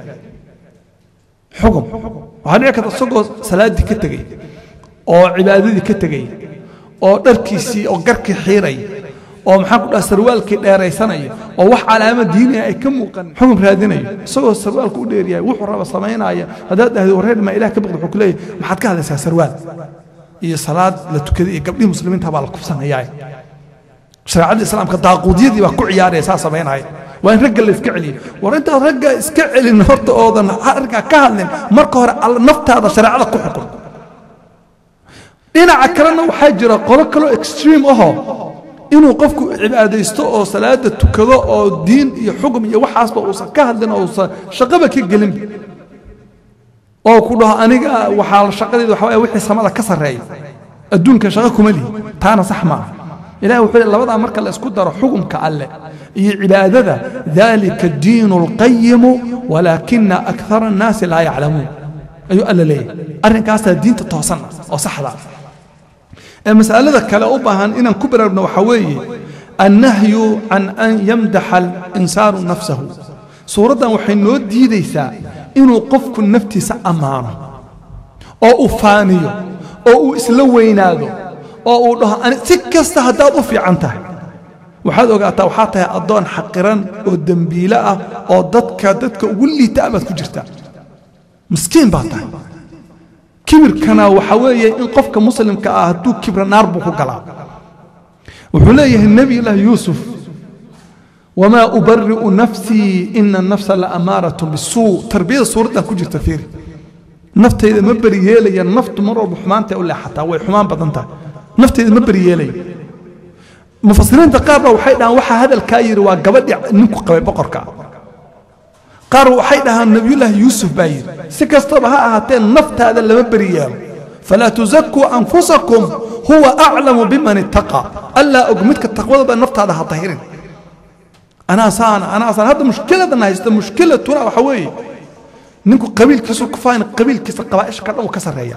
xugum waxaa dhici karta isagoo salaaddii ka tegay oo cibaadadii ka tegay oo dharkiisii oo garkii xiiray oo maxaan ku dhaha sarwaalkii dheeraysanaya oo wax calaama diiniya ay ka muuqan xukun raadinayo isagoo sarwaalka u dheeryahay wuxuu raba samaynaya haddaad dhahdo wareer maa ilaah ka baqda wuxuu ku leeyahay maxaad ka hadlaysaa sarwaal iyo salaad la tukaday iyo gabdhihii muslimiinta baa la kubsanayaa shareecada islaamka daaquudyadii baa ku ciyaaraya saa samaynaya waa in ragga la iska celiyo war intaad ragga iska celin horta oodan arrinkaa ka hadlin marka hore naftaada shareecada ku xukun dhinaca kalena waxaa jira qolo kaloo extreme ahoo inuu qofku cibaadaysto oo salaada tukado oo diin iyo xugum iyo waxaasba uusan ka hadlin oo uusan shaqaba ka gelin oo ku dhaho aniga waxaa shaqadeeda waxa waye wixii samada ka sarreeya adduunka shaqo kuma lihi taana sax maaha ilahi wuxuu leey labadaa marka la isku daro xugumka alleh iyo cibaadada dalika diinu alqayimu walaakina akthara annaasi laa yaclamuun ayuu alla leeyahay arrinkaasaa diinta toosan oo saxda ee masalada kale u baahan inaan ku baraarugno waxaa weeye annahyu can an yamdaxa alinsaanu nafsahu suuraddan waxay noo diidaysaa inuu qofku naftiisa ammaano oo uu faaniyo oo uu isla weynaado oo uu dhaho si kasta haddaad u fiican tahay waxaad ogaataa waxaa tahay addoon xaqiran oo dembiile ah oo dadka dadka ugu liita baad ku jirtaa miskiin baa tahay kibirkana waxa weeye in qofka muslimka ah hadduu kibra naar buu ku galaa wuxuu leeyahay nebiyullaahi yuusuf wamaa ubari'u nafsii ina annafsa la amaaratun bisuu tarbiyada suuraddan ku jirta fiiri naftayda ma beri yeelaya naftu mar walba xumaantay u leexataa way xumaan badan tahay naftayda ma beri yeelaya mufasiriinta qaar baa waxay dhahaan waxaa hadalkaa yidhi waa gabadhii ninku qabay boqorka qaar waxay dhahaan nebiyullaahi yuusuf baa yidhi si kastaba ha ahaatee naftaada lama beri yeelo falaa tusakuu anfusakum huwa aclamu biman ittaqa allaa og midka taqwada baa naftaada ha tahirin anaa saana anaa saana hadda mushkiladan haysta mushkilatuna waxa weeye ninku qabiilkiisu ku faahin qabiilkiisa qabaa'isha ka dhan uu ka sarreeya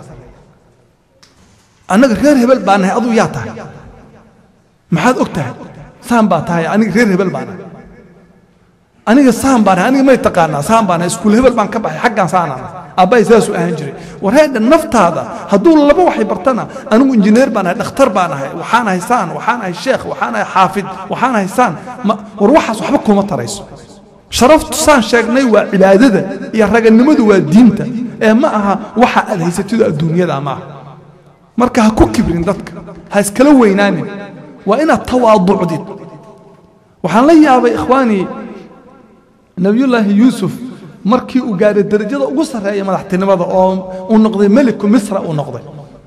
annaga reer hebel baa nahay aduu yaa tahay maxaad og tahay saan baa tahay aniga reer hebel baa nahay aniga saan baan nahay aniga may taqaanaa saan baan nahay iskuul hebel baan ka baxay xaggaan saanaan aabbahay saasuu ahaan jiray wareedha naftaada hadduu laba waxay bartana anigu injineer baan nahay dhakhtar baan nahay waxaan ahay saan waxaan ahay sheekh waxaan ahay xaafid waxaan ahay saan war waxaas waxba kuma tarayso sharaftu saan sheegnay waa cibaadada iyo raganimadu waa diinta ee ma aha waxa aad haysatido adduunyada ma aha marka ha ku kibrin dadka ha iskala weynaanin waa inaad tawaaducdid waxaan la yaabay ikhwaanii nebiyullaahi yuusuf markii uu gaaray derajada ugu sarreeya madaxtinimada oo uu noqday meliku misra uu noqday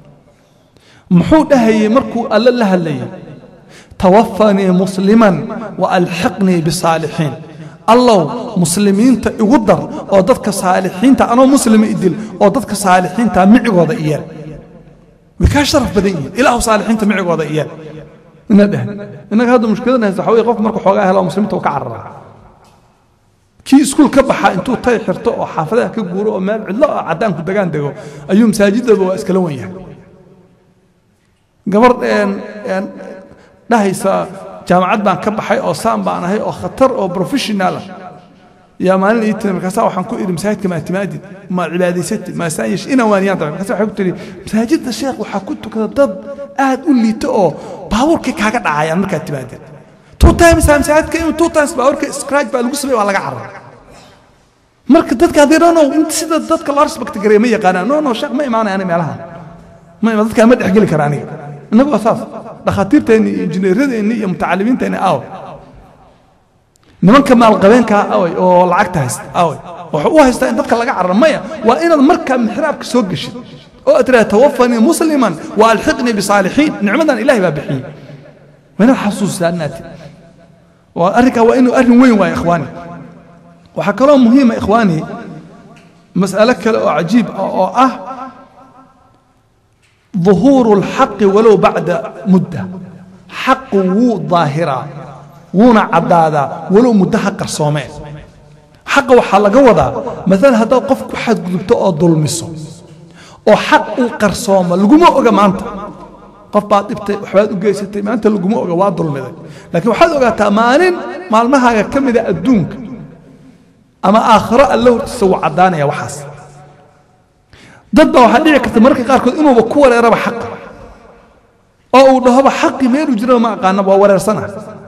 muxuu dhahayey markuu alle la hadlayay tawafanii musliman wa alxiqnii bisaalixiin allow muslimiinta igu dar oo dadka saalixiinta anoo muslima idil oo dadka saalixiinta micigooda iyeel way kaa sharaf badan yihiin ilaahu saalixiinta micigooda iyeel ina dheh innaga hadda mushkiladan haysta waxa weye qofka marka xoogaa helo muslimiinta uu ka cararaa kii iskuul ka baxa intuu tay xirto oo xaafadaha ka guuro oo meel cidlo ah caddaanku degaan dego ayuu masaajidaba waa iskala wan yahay gabar dhahaysa jaamacad baan ka baxay oo saan baan ahay oo khatar oo professional ah yaa maalin ii tiri markaasaa waxaan ku idhi masaajidka maa timaadid ma cibaadaysatid ma saan yeesh inaan waaniyaan tahay markaasa waxay ku tiri masaajidda sheekh waxaa ku tukada dad aad u liito oo baabuurkii kaaga dhacayaan markaad timaadid two times masaajidka in two times baabuurka scratch baa lagu sameey waa laga carar marka dadka haddii no no sida dadka loo respect gareeya ma yaqaanaan no no sheekh ma imaanaya ani meelaha ma imaan dadkaa ma dhexgeli kara aniga innagu waa saas dhakhaatiirteenni iyo injineeradeenni iyo mutacalimiinteenni aawe nimanka maalqabeenkaa away oo lacagta haysta away wuxuu u haystaa in dadka laga cararo maya waa inaad markaa mixraabka soo geshid oo aad tiraha tawafanii musliman wa alxiqnii bisaalixiin nicmadan ilahay baa bixiyey waa inaad xasuusisaa inaati waa arrinkaa waa inuu arrin weyn waayo ikhwaani waxaa kaloo muhiima ikhwaani mas'alo kale oo cajiib ah oo ah ظuhuuru اlxaqi walow bacda mudda xaqu wuu daahiraa wuuna caddaadaa walow muddo ha qarsoomeen xaqa waxaa laga wadaa maalan haddaad qof ku xadgudubto oo dulmiso oo xaq uu qarsooma laguma oga maanta qof baad dhibtay waxbaad u geysatay maanta laguma oga waa dulmiday laakiin waxaad ogaataa maalin maalmahaaga ka mida adduunka ama aakhiro alla hortiisa wuu caddaanaya waxaas dad baa waxaa dhici karta mararka qaarkood inuuba ku wareeraba xaqa oo uu dhahoba xaqii meeluu jiraba ma aqaanaba waa wareersana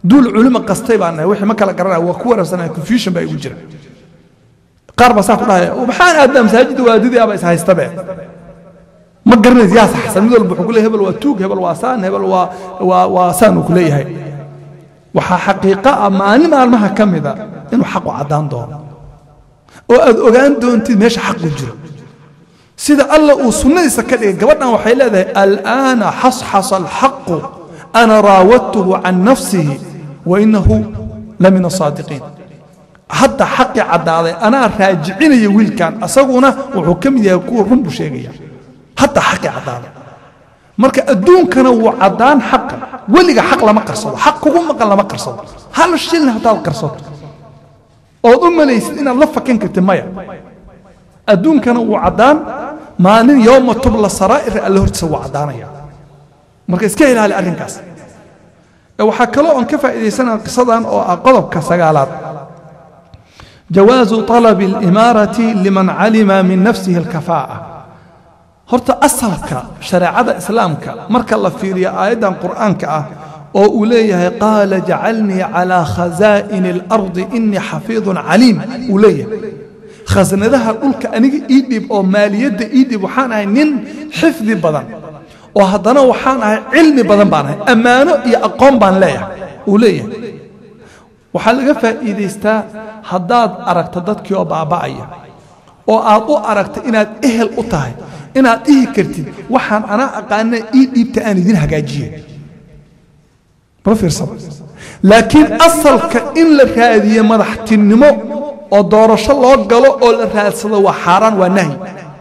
duul culimo qastay baan nahay wixii ma kala garanaya waa ku wareersanaya confusion baa igu jira qaar baa saa ku dhahaya maxaan aadaa masaajidda waadidii aba is haystabe ma garanaysa yaa saxsan mid walba wuxuu ku leeyahay hebel waa tuug hebel waa saan hebel waa waa waa saan uu ku leeyahay waxaa xaqiiqo ah maalin maalmaha ka mida inuu xaqu caddaan doono oo aad ogaan doontid meesha xaqu jiro sida alla uu sunnadiisa ka dhigay gabadhan waxay leedahay al'aana xasxasa alxaqu ana raawadtuhu can nafsihi wa inahu la min asaadiqiin hadda xaqii caddaaday anaa raajicinaya wiilkan asaguna wuxuu ka mid yahay kuwa run buu sheegaya hadda xaqii caddaaday marka adduunkana wuu caddaan xaqa weliga xaq lama qarsado xaq kugu maqan lama qarsado hal shilna haddaad qarsato ood u malaysid inaad la fakan kartid maya adduunkana wuu caddaan maalin yowma tubla saraa'ir alle hortiisa wuu caddaanaya marka iska ilaali arrinkaas waxaa kaloo oon ka faa'iidaysanaa qisadan oo ah qodobka sagaalaad jawaazu طalabi اlimaarati liman calima min nafsihi اlkafaa'a horta asalka shareecada islaamka marka la fiiriyo aayaddan qur'aanka ah oo uu leeyahay qaala jacalnii calaa khazaa'ini اlardi inii xafiidun caliim uu leeyahay khasnadaha dhulka aniga ii dhib oo maaliyadda ii dhib waxaan ahay nin xifdi badan oo haddana waxaan ahay cilmi badan baan ahay ammaano iyo aqoon baan leeyahay uu leeyahay waxaa laga faa'iidaystaa haddaad aragto dadkii oo baaba'aya oo aad u aragto inaad ehel u tahay inaad dhihi kartid waxaan anaa aqaana ii dhiibta aan idin hagaajiye ma fiirsada laakiin asalka in la raadiye madaxtinimo oo doorasho loo galo oo la raadsado waa xaaraan waa nahyi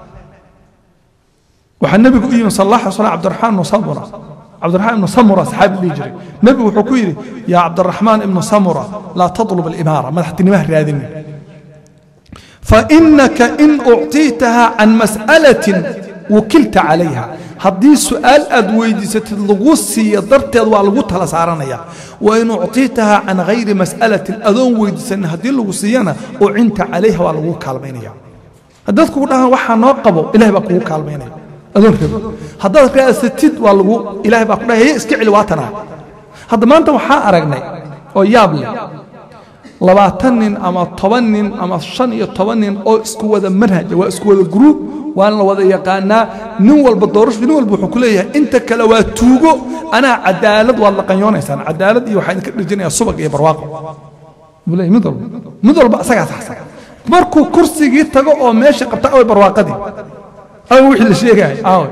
waxaa nebigu u yimi sal allah alay slam cabdiraxmaan ibnu samura cabdiraxmaan ibnu samura saxaabi dhihi jiray nebigu wuxuu ku yidhi yaa cabdiraxmaan ibnu samura laa tatlub alimaara madaxtinimaha raadinin fainaka in ucطiitaha can mas'alatin wukilta calayha haddii su'aal aad weydiisatid lagu siiyo darteed waa lagu tala saaranaya wain ucطiitaha can hayri mas'alatin adoon weydiisanin haddii lagu siiyana ucinta calayha waa lagu kaalmaynaya haddaad kugu dhahaan waxaa noo qabo ilahay baa kugu kaalmaynaya adoon rabo haddaad raasatid waa lagu ilahay baa ku dhahay heye iska celi waatanaa hadda maanta waxaa aragnay oo yaab leh labaatan nin ama toban nin ama shan iyo toban nin oo isku wada manhaja waa isku wada gruub waana la wada yaqaanaa nin walba doorasho nin walba wuxuu ku leeyahay inta kale waa tuugo anaa cadaalad waad la qanyoonaysaan cadaalad iyo waxaa idinka dhirjinayaa subag iyo barwaaqo buu leeyahay mid walba mid walba asagaa saxsan markuu kursigii tago oo meesha qabta away barwaaqadii away wixii la sheegaayo away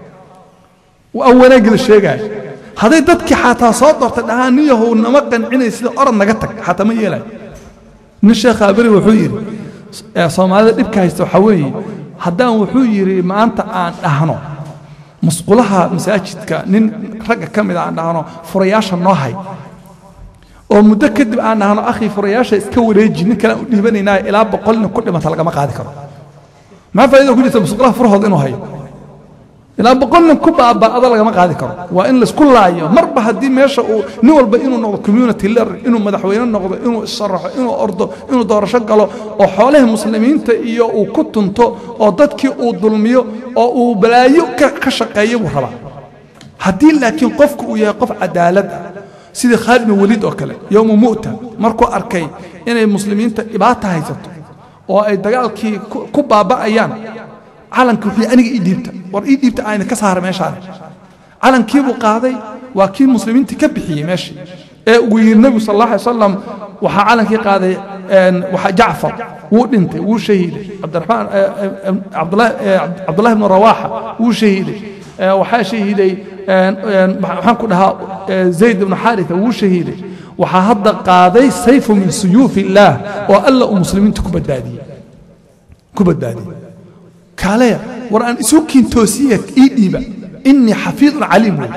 aw wanaaggii la sheegaayo hadday dadkii xataa soo doortay dhahaan nin yahow nama qancinay sida orod naga tag xataa ma yeelayo nin sheekha aberi wuxuu yidhi soomaalida dhibka haysta waxaa weeye haddaan wuxuu yidhi maanta aan dhahno musqulaha masaajidka nin ragga ka mida aan dhahno furayaasha noo hay oo muddo kadib aan dhahno akhi furayaasha iska wareeji nin kale aan u dhiibanaynaa ilaa boqol nin ku dhimata lagama qaadi karo maxaa faa'iida ku jirta musqulaha furahooda inuu hayo ilaa boqol nin ku baaba'ada lagama qaadi karo waa in laisku laayo marba haddii meesha uu nin walba inuu noqdo community leader inuu madaxweyne noqdo inuu isharaxo inuu ordo inuu doorasho galo oo xoolaha muslimiinta iyo uu ku tunto oo dadkii uu dulmiyo oo uu balaayo ka shaqeeyo buu rabaa haddii laakiin qofku uu yahay qof cadaalad ah sidii khaalid bin waliid oo kale yowma mu'ta markuu arkay inay muslimiinta dhibaata haysato oo ay dagaalkii ku baaba'ayaan calanka wuxuu aniga ii dhiibta war ii dhiibta ayna ka saara meeshaan calankii buu qaaday waa kii muslimiinta ka bixiyey meeshii ee uu yidhi nebigu sal allah alay wasalam waxaa calankii qaaday waxaa jacfar wuu dhintay wuu shahiiday cabdiraxmaan cabdullahi ibnu rawaaxa wuu shahiiday waxaa shahiiday waxaan ku dhahaa zayd ibnu xaaritha wuu shahiiday waxaa hadda qaaday sayfu min suyuufi illaah oo alla uu muslimiinta ku badbaadiyey ku badbaadiyey kaaleya war aan isu kiintoosiya ii dhiiba inii xafiidun caliim wey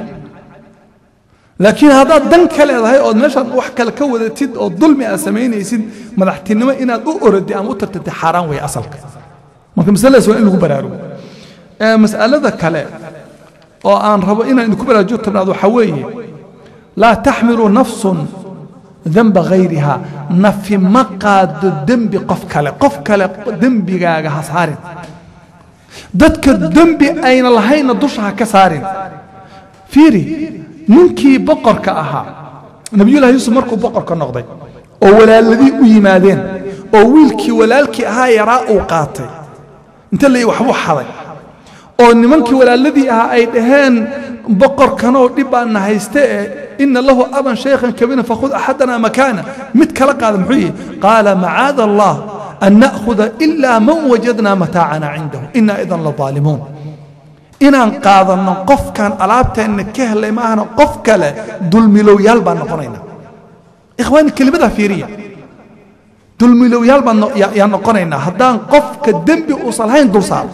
laakiin haddaad dan ka leedahay ood meeshaad wax kale ka wadatid oo dulmi aad samaynaysid madaxtinimo inaad u oradi ama u tartatid xaaraan wey asalka marka masaladaas waa in lagu baraarugo mas'alada kale oo aan rabo inaan idinku baraarujo tabnaad waxaa weeye laa taxmilu nafsun demba hayriha nafi ma qaado dembi qof kale qof kale dembigaaga ha saarin dadka dembi ayna lahaynna dusha ha ka saarin fiiri ninkii boqorka ahaa nabiyullahi yuusuf markuu boqorka noqday oo walaaladii u yimaadeen oo wiilkii walaalkii ahaa yaraa uu qaatay inta la waxbuu xaday oo nimankii walaaladii ahaa ay dhaheen boqorkanoo dhib baana hayste ee ina lahu aban shaykhan kabiiran fakhud axadana makaana mid kala qaada muxuu yihi qaala macaada allah an na'khuda ilaa man wajadna mataacana cindahu ina idan la daalimuun inaan qaadanno qofkan alaabteenna ka helay maahana qof kale dulmilowyaal baan noqonayna ikhwaani kelimadaa fiiriya dulmilowyaal baan yaan noqonaynaa haddaan qofka dembi uusan lahayn dul saaro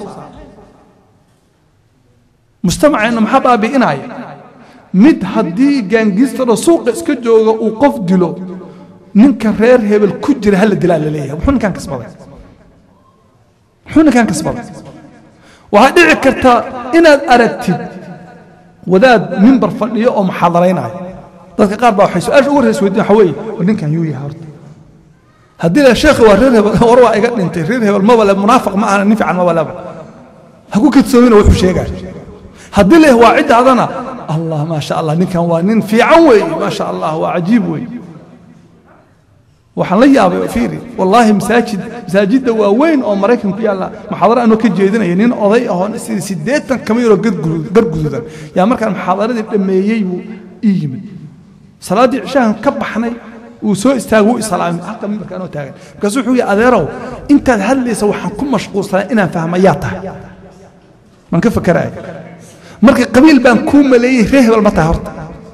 mujtamaceenna maxaa baabi'inaya mid haddii gaangiistaro suuqa iska jooga uu qof dilo ninka reer hebel ku jira hala dilaa la leeyahay muxuu ninkaan kasbaday muxuu ninkaan kasbaday waxaa dhici karta inaad aragtid wadaad mimbar fadhiyo oo muxaadaraynaya dadka qaar baa waxay su-aasha ugu horreysa weydiin waxa weeye war ninkan yuu yahay horta haddii la sheekhi waa reer hebel war waa iga dhintay reer hebel maba le munaafiq ma ahana nin fiican maba leba ha ku kadsoomina wuxuu sheegaya haddii leh waa ciddaadana allah maa sha allah ninkan waa nin fiican weeye maa sha allah waa cajiib weeye waxaan la yaabay fiiri wallaahi masaajid masaajidda waaweyn oo maraykan ku yaalla muxaadaro anoo ka jeedinaya nin oday ahoo siddeetan kama yaroo gargududan yaa markaan muxaadaradii dhammeeyey buu ii yimid salaaddii cishahan ka baxnay wuu soo istaagay wuu islaamay halka mimbarka anoo taagan markaasu wuxuu yihi adeerow intaad hadlaysa waxaan ku mashquulsanaa inaan fahma yaa tahay maan ka fakeraaya marka qabiil baan kuu maleeyey reer hebel ma tahay horta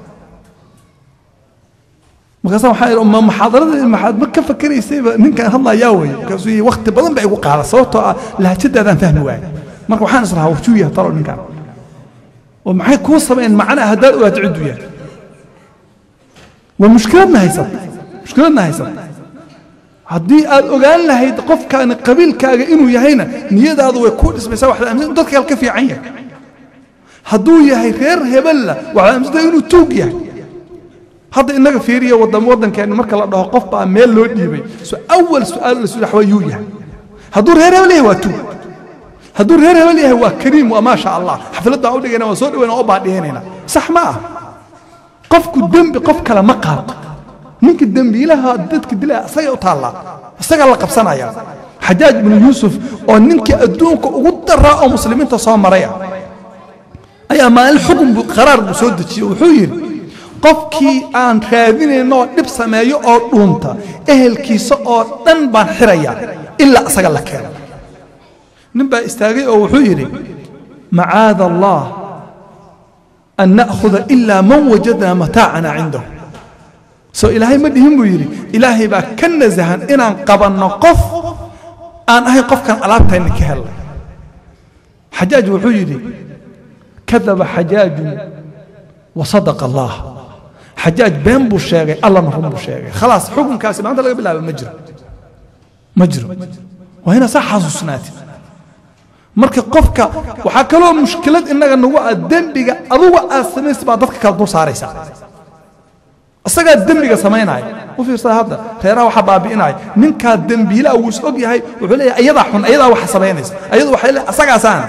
markaasa waxaa idhi ma muxaadaradii maxaad ma ka fakeraysayba ninkaan hadlayaa wey markaasuu yihi wakti badan baa igu qaada sababtoo ah lahajadaadaan fahmi waayay marka waxaan islahaa wajuu yahay talo ninkaan oo maxay kuu sameeyeen macnaa haddaad ogaato cidduu yahay waa mushkiladna haysata mushkiladna haysata haddii aad ogaan lahayd qofkaani qabiilkaaga inuu yahayna niyadaadu way kuu dhismaysaa waxaad aaminsan dadka kale ka fiican yahay hadduu yahay reer hebella waxaad aaminsantaa inuu tuug yahay hadda inaga fiiriya wadan waddankeenna marka la dhaho qof baa meel loo dhiibay so awal su-aal la sudax waa yuu yahay hadduu reer hebel yahay waa tuug hadduu reer hebel yahay waa kariim waa maasha allah xafladda u dhigayna waa soo dhawayna oo baadhiyanayna sax ma ah qofku dembi qof kale ma qaato ninka dembiilaha dadka dilaa isaga u taallaa isagaa la qabsanaya xajaaj binu yuusuf oo ninkii adduunka ugu daraa oo muslimiinta soo maraya ayaa maalin xukun buu qaraar buu soo dejiyey wuxuu yidhi qofkii aan raadinayno oo dhib sameeyo oo dhuunta ehelkiisa oo dhan baan xirayaa ilaa isaga la keeno nin baa istaagay oo wuxuu yidhi macaada allah an na'khuda ilaa man wajadnaa mataacana cindahu soo ilaahay ma dhihin buu yidhi ilaahay baa ka nasahan inaan qabanno qof aan ahayn qofkan alaabtayna ka helnay xajaaj wuxuu yidhi kadaba xajaajun wasadaqa allah xajaaj been buu sheegay allana run buu sheegay khalaas xukunkaasi maanta laga bilaaba ma jiro ma jiro waa inaad saa xasuusnaatid marka qofka waxaa kaloo mushkilad innaga nagu ah dembiga aduga aad samaysa baa dadka kala dul saaraysa isagaa dembiga samaynaya u fiirsada hadda reeraha waxaa baabi'inaya ninkaa dembiilaa wuu is og yahay wuxuu leeyahay ayadaa xun ayadaa waxa samaynaysa ayadu waxay leeyahay asagaasaana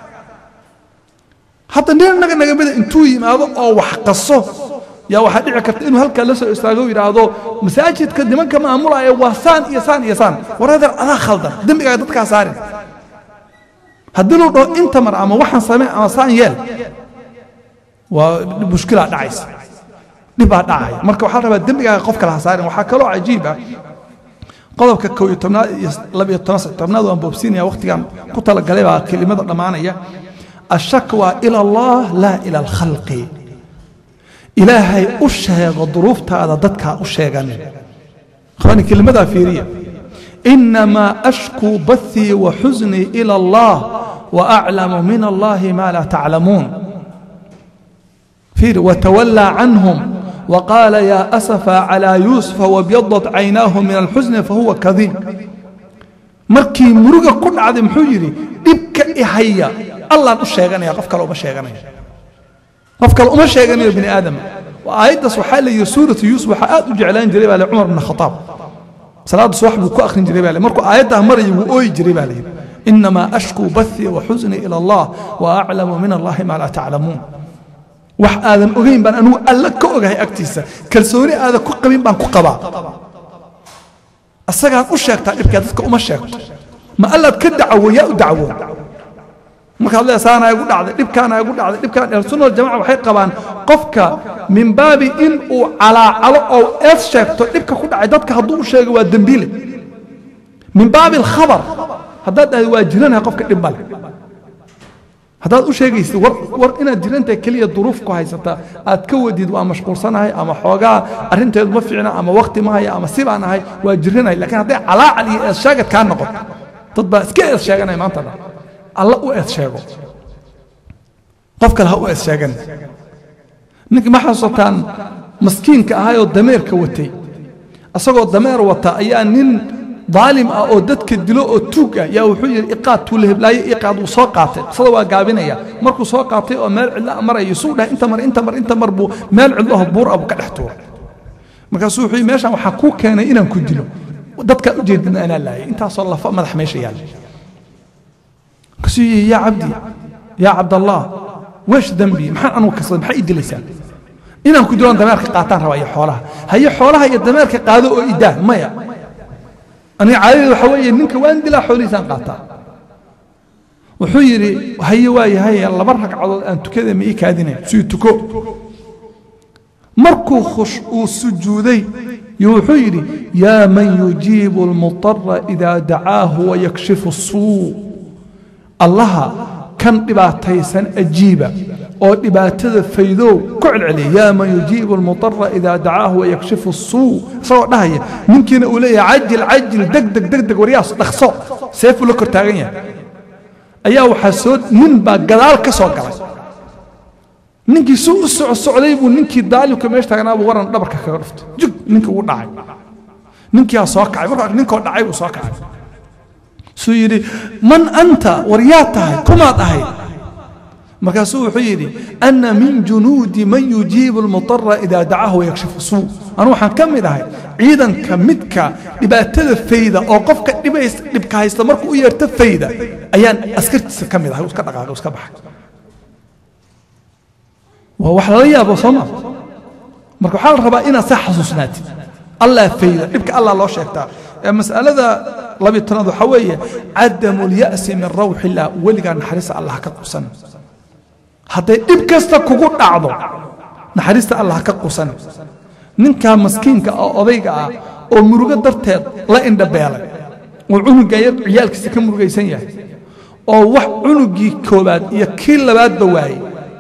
hadda nin innaga naga mida intuu yimaado oo wax qaso yaa waxaa dhici karta inuu halkaa la soo istaago u yidhaahdo masaajidka nimanka maamulaya waa saan iyo saan iyo saan waradeer adaa khaldan dembigaaga dadkaa saarin haddii luu dhaho inta mar ama waxaan samee ama saan yeel waa mushkilaa dhacaysa dhibaa dhacaya marka waxaa la rabaa dembigaaga qof kale ha saarin waxaa kaloo cajiib ah qodobka kow iyo tobnaad iyo labiyo toban saddex tobnaad waan boobsiinaya wakhtigan ku talagalay baa kelimada dhammaanaya ashakwa ila allah laa ila alkhalqi ilaahay u sheego duruuftaada dadkaa u sheeganin akhwaani kelimadaa fiiriya inamaa ashkuu bathii wa xusnii ila allah wa aclamu min allahi ma laa taclamuun fiiri watawallaa canhum وقال يا أسفا على يوسف وابيضت عيناه من الحزن فهو كظيم markii muruga ku dhacday muxuu yidhi dhibka ihaya allaan u sheeganaya qof kale uma sheeganayo qof kale uma sheeganayo bini aadama aayaddaas waxaa la yidhi suuratu yuusuf waxaa aad u jeclaan jiray baa le cumar bn khataab salaadda subax buu ku akhrin jiray baa le markuu aayaddaa maraya wuu ooyi jiray baa la yidhi inamaa ashkuu bathii wa xusnii ila allah wa aclamu min allahi maa laa taclamuun wax aadan ogayn baan anigu alla ka ogahay agtiisa kalsooni aadan ku qabin baan ku qabaa asagaan u sheegtaa dhibkaa dadka uma sheegto ma allaad ka dacwo yaa u dacwo markaad leedahay saana igu dhacday dhibkaana igu dhacday dhibkaan ahlusunna waljamaca waxay qabaan qofka min baabi in uu calaacalo oo eed sheegto dhibka ku dhacay dadka hadduu u sheego waa dembiile min baabi alkhabar haddaad dhahday waa jiranahay qofka dhib male haddaad u sheegaysid war war inaad jirantahay keliya duruuf ku haysata aad ka wadid waa mashquulsanahay ama xoogaa arrinteedu ma fiicna ama wakti ma haya ama sibaan ahay waa jiranahay laakiin hadday calaacal iyo eed sheegad kaa noqoto dad baa iska eed sheeganaya maanta dhan alla u eed sheego qof kale ha u eed sheegan ninkii ma xasuusataan maskiinka ahaayoo dameerka watay asagoo dameer wata ayaa nin daalim ah oo dadka dilo oo tuug ah yaa wuxuu yidhi iqaad tuule heblaaye iqaad wuu soo qaatay qisada waa gaabinaya markuu soo qaatay oo meel cidla marayo suu dhahay inta mar inta mar inta mar buu meel cidlo ah buur abu ka dhex tuuray markaasuu wuxuu yidhi meeshaan waxaa kuu keenay inaan ku dilo dadkaa ujeedina anaa laayay intaasoo lafa madax meesha yaalla markaasuu yidhi yaa cabdi yaa cabdallah weesh dembi maxaan anugu kasbaday maxaa ii dilaysaa inaan ku diloon dameerka qaataan rabaa iyo xoolaha haye xoolaha iyo dameerka qaado oo idaa maya aniga caadadeed waxa weeye ninka waan dilaa xoolihiisaan qaataa wuxuu yidhi haye waaye haye laba ragcadood aan tukada ma ii kaadinayn sii tuko markuu khush uu sujuuday yo wuxuu yidhi yaa man yujiibu almutara idaa dacaahu wayakshifu suu allaha kan dhibaataysan ajiiba oo dhibaatada faydow ku celceliya yaa man yujiibu almutara idaa dacaahu wayakshifu suu isagoo dhahaya ninkiina uu leeyahay cajil cajil deg deg deg deg waryaas dhaqso seefuu la kor taagan yahay ayaa waxaa soo nin baa gadaal ka soo galay ninkii suu u soco socday buu ninkii daalimka meesha taagnaa buu waran dhabarka kaga dhuftay jug ninkii ugu dhacay ninkiyaa soo kacay markaa ninkoo dhacay buu soo kacay suu yidhi man anta war yaa tahay kumaad ahayd markaasuu wuxuu yidhi ana min junuudi man yujiibu almutara idaa dacahu wayakshifu suu anu waxaan ka mid ahay ciidanka midka dhibaatada fayda oo qofka dhibays dhibka haysta markuu u yeerto fayda ayaan askartiisa ka mid ahay iska dhaqaaqay iska baxay waa wax lala yaabo soo ma marka waxaa la rabaa inaad saa xasuusnaatid allah fayda dhibka allah loo sheegtaa mas'alada labiy tanaad waxaa weeye cadamu lya'si min rawxi illah weligaa naxariista allah ka qusan hadday dhib kasta kugu dhacdo naxariista allah ka qusan ninkaa maskiinka oo odayga ah oo murugo darteed la indhabeelay oo cunuga yar ciyaalkiisa ka murugaysan yahay oo wax cunugii koobaad iyo kii labaadba waayey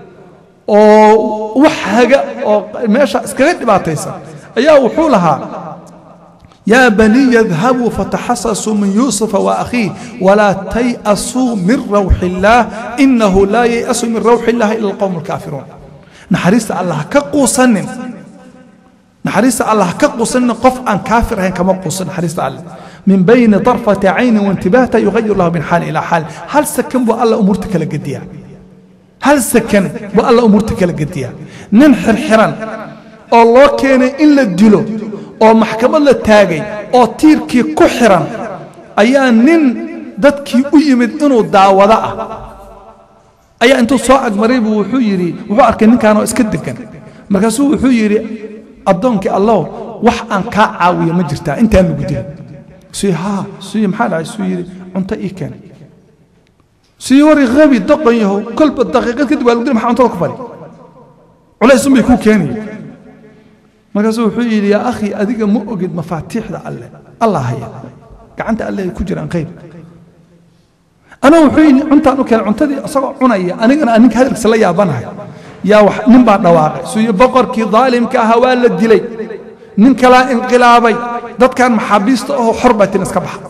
oo wax haga oo meesha iskaga dhibaataysan ayaa wuxuu lahaa يا بني اذهبوا فتحسسوا من يوسف وأخيه ولا تيأسوا من روح الله إنه لا ييأس من روح الله إلا القوم الكافرون نحريس الله كقوسن نحريس الله كقوسن قف أن كافر هين كما قوسن نحريس الله من بين طرفة عين وانتباهته يغير الله من حال إلى حال هل سكن بو الله أمورتك لقديها هل سكن بو الله أمورتك لقديها ننحر حران الله كان إلا الدلو oo maxkamad la taagay oo tiirkii ku xiran ayaa nin dadkii u yimid inuu daawado ah ayaa intuu soo agmaray buu wuxuu yidhi wuxuu arkay ninkaan oo iska degan markaasuu wuxuu yidhi addoonkii allow wax aan kaa caawiyo ma jirtaa intaan lagu dilin suu haa suu maxaa dhacay suu yidhi cunto ii keen suu wari qabi doqon yahow kolba daqiiqad kadib waa lagu dili maxaa cuntada ku fadhi culays unbay kuu keenaya markaasuu wuxuu yidhi yaa akhi adiga ma ogid mafaatiixda alle allah haya gacanta alle ay ku jiraan qayb anaa wuxuu yidhi cuntaan u keenay cuntadii isagoo cunaya anigana aan ninka hadalkiisa la yaabanahay yaa wax nin baa dhawaaqay suuyo boqorkii daalimka ahaa waa la dilay nin kalaa inqilaabay dadkan maxaabiista ahoo xor baa tin iska baxa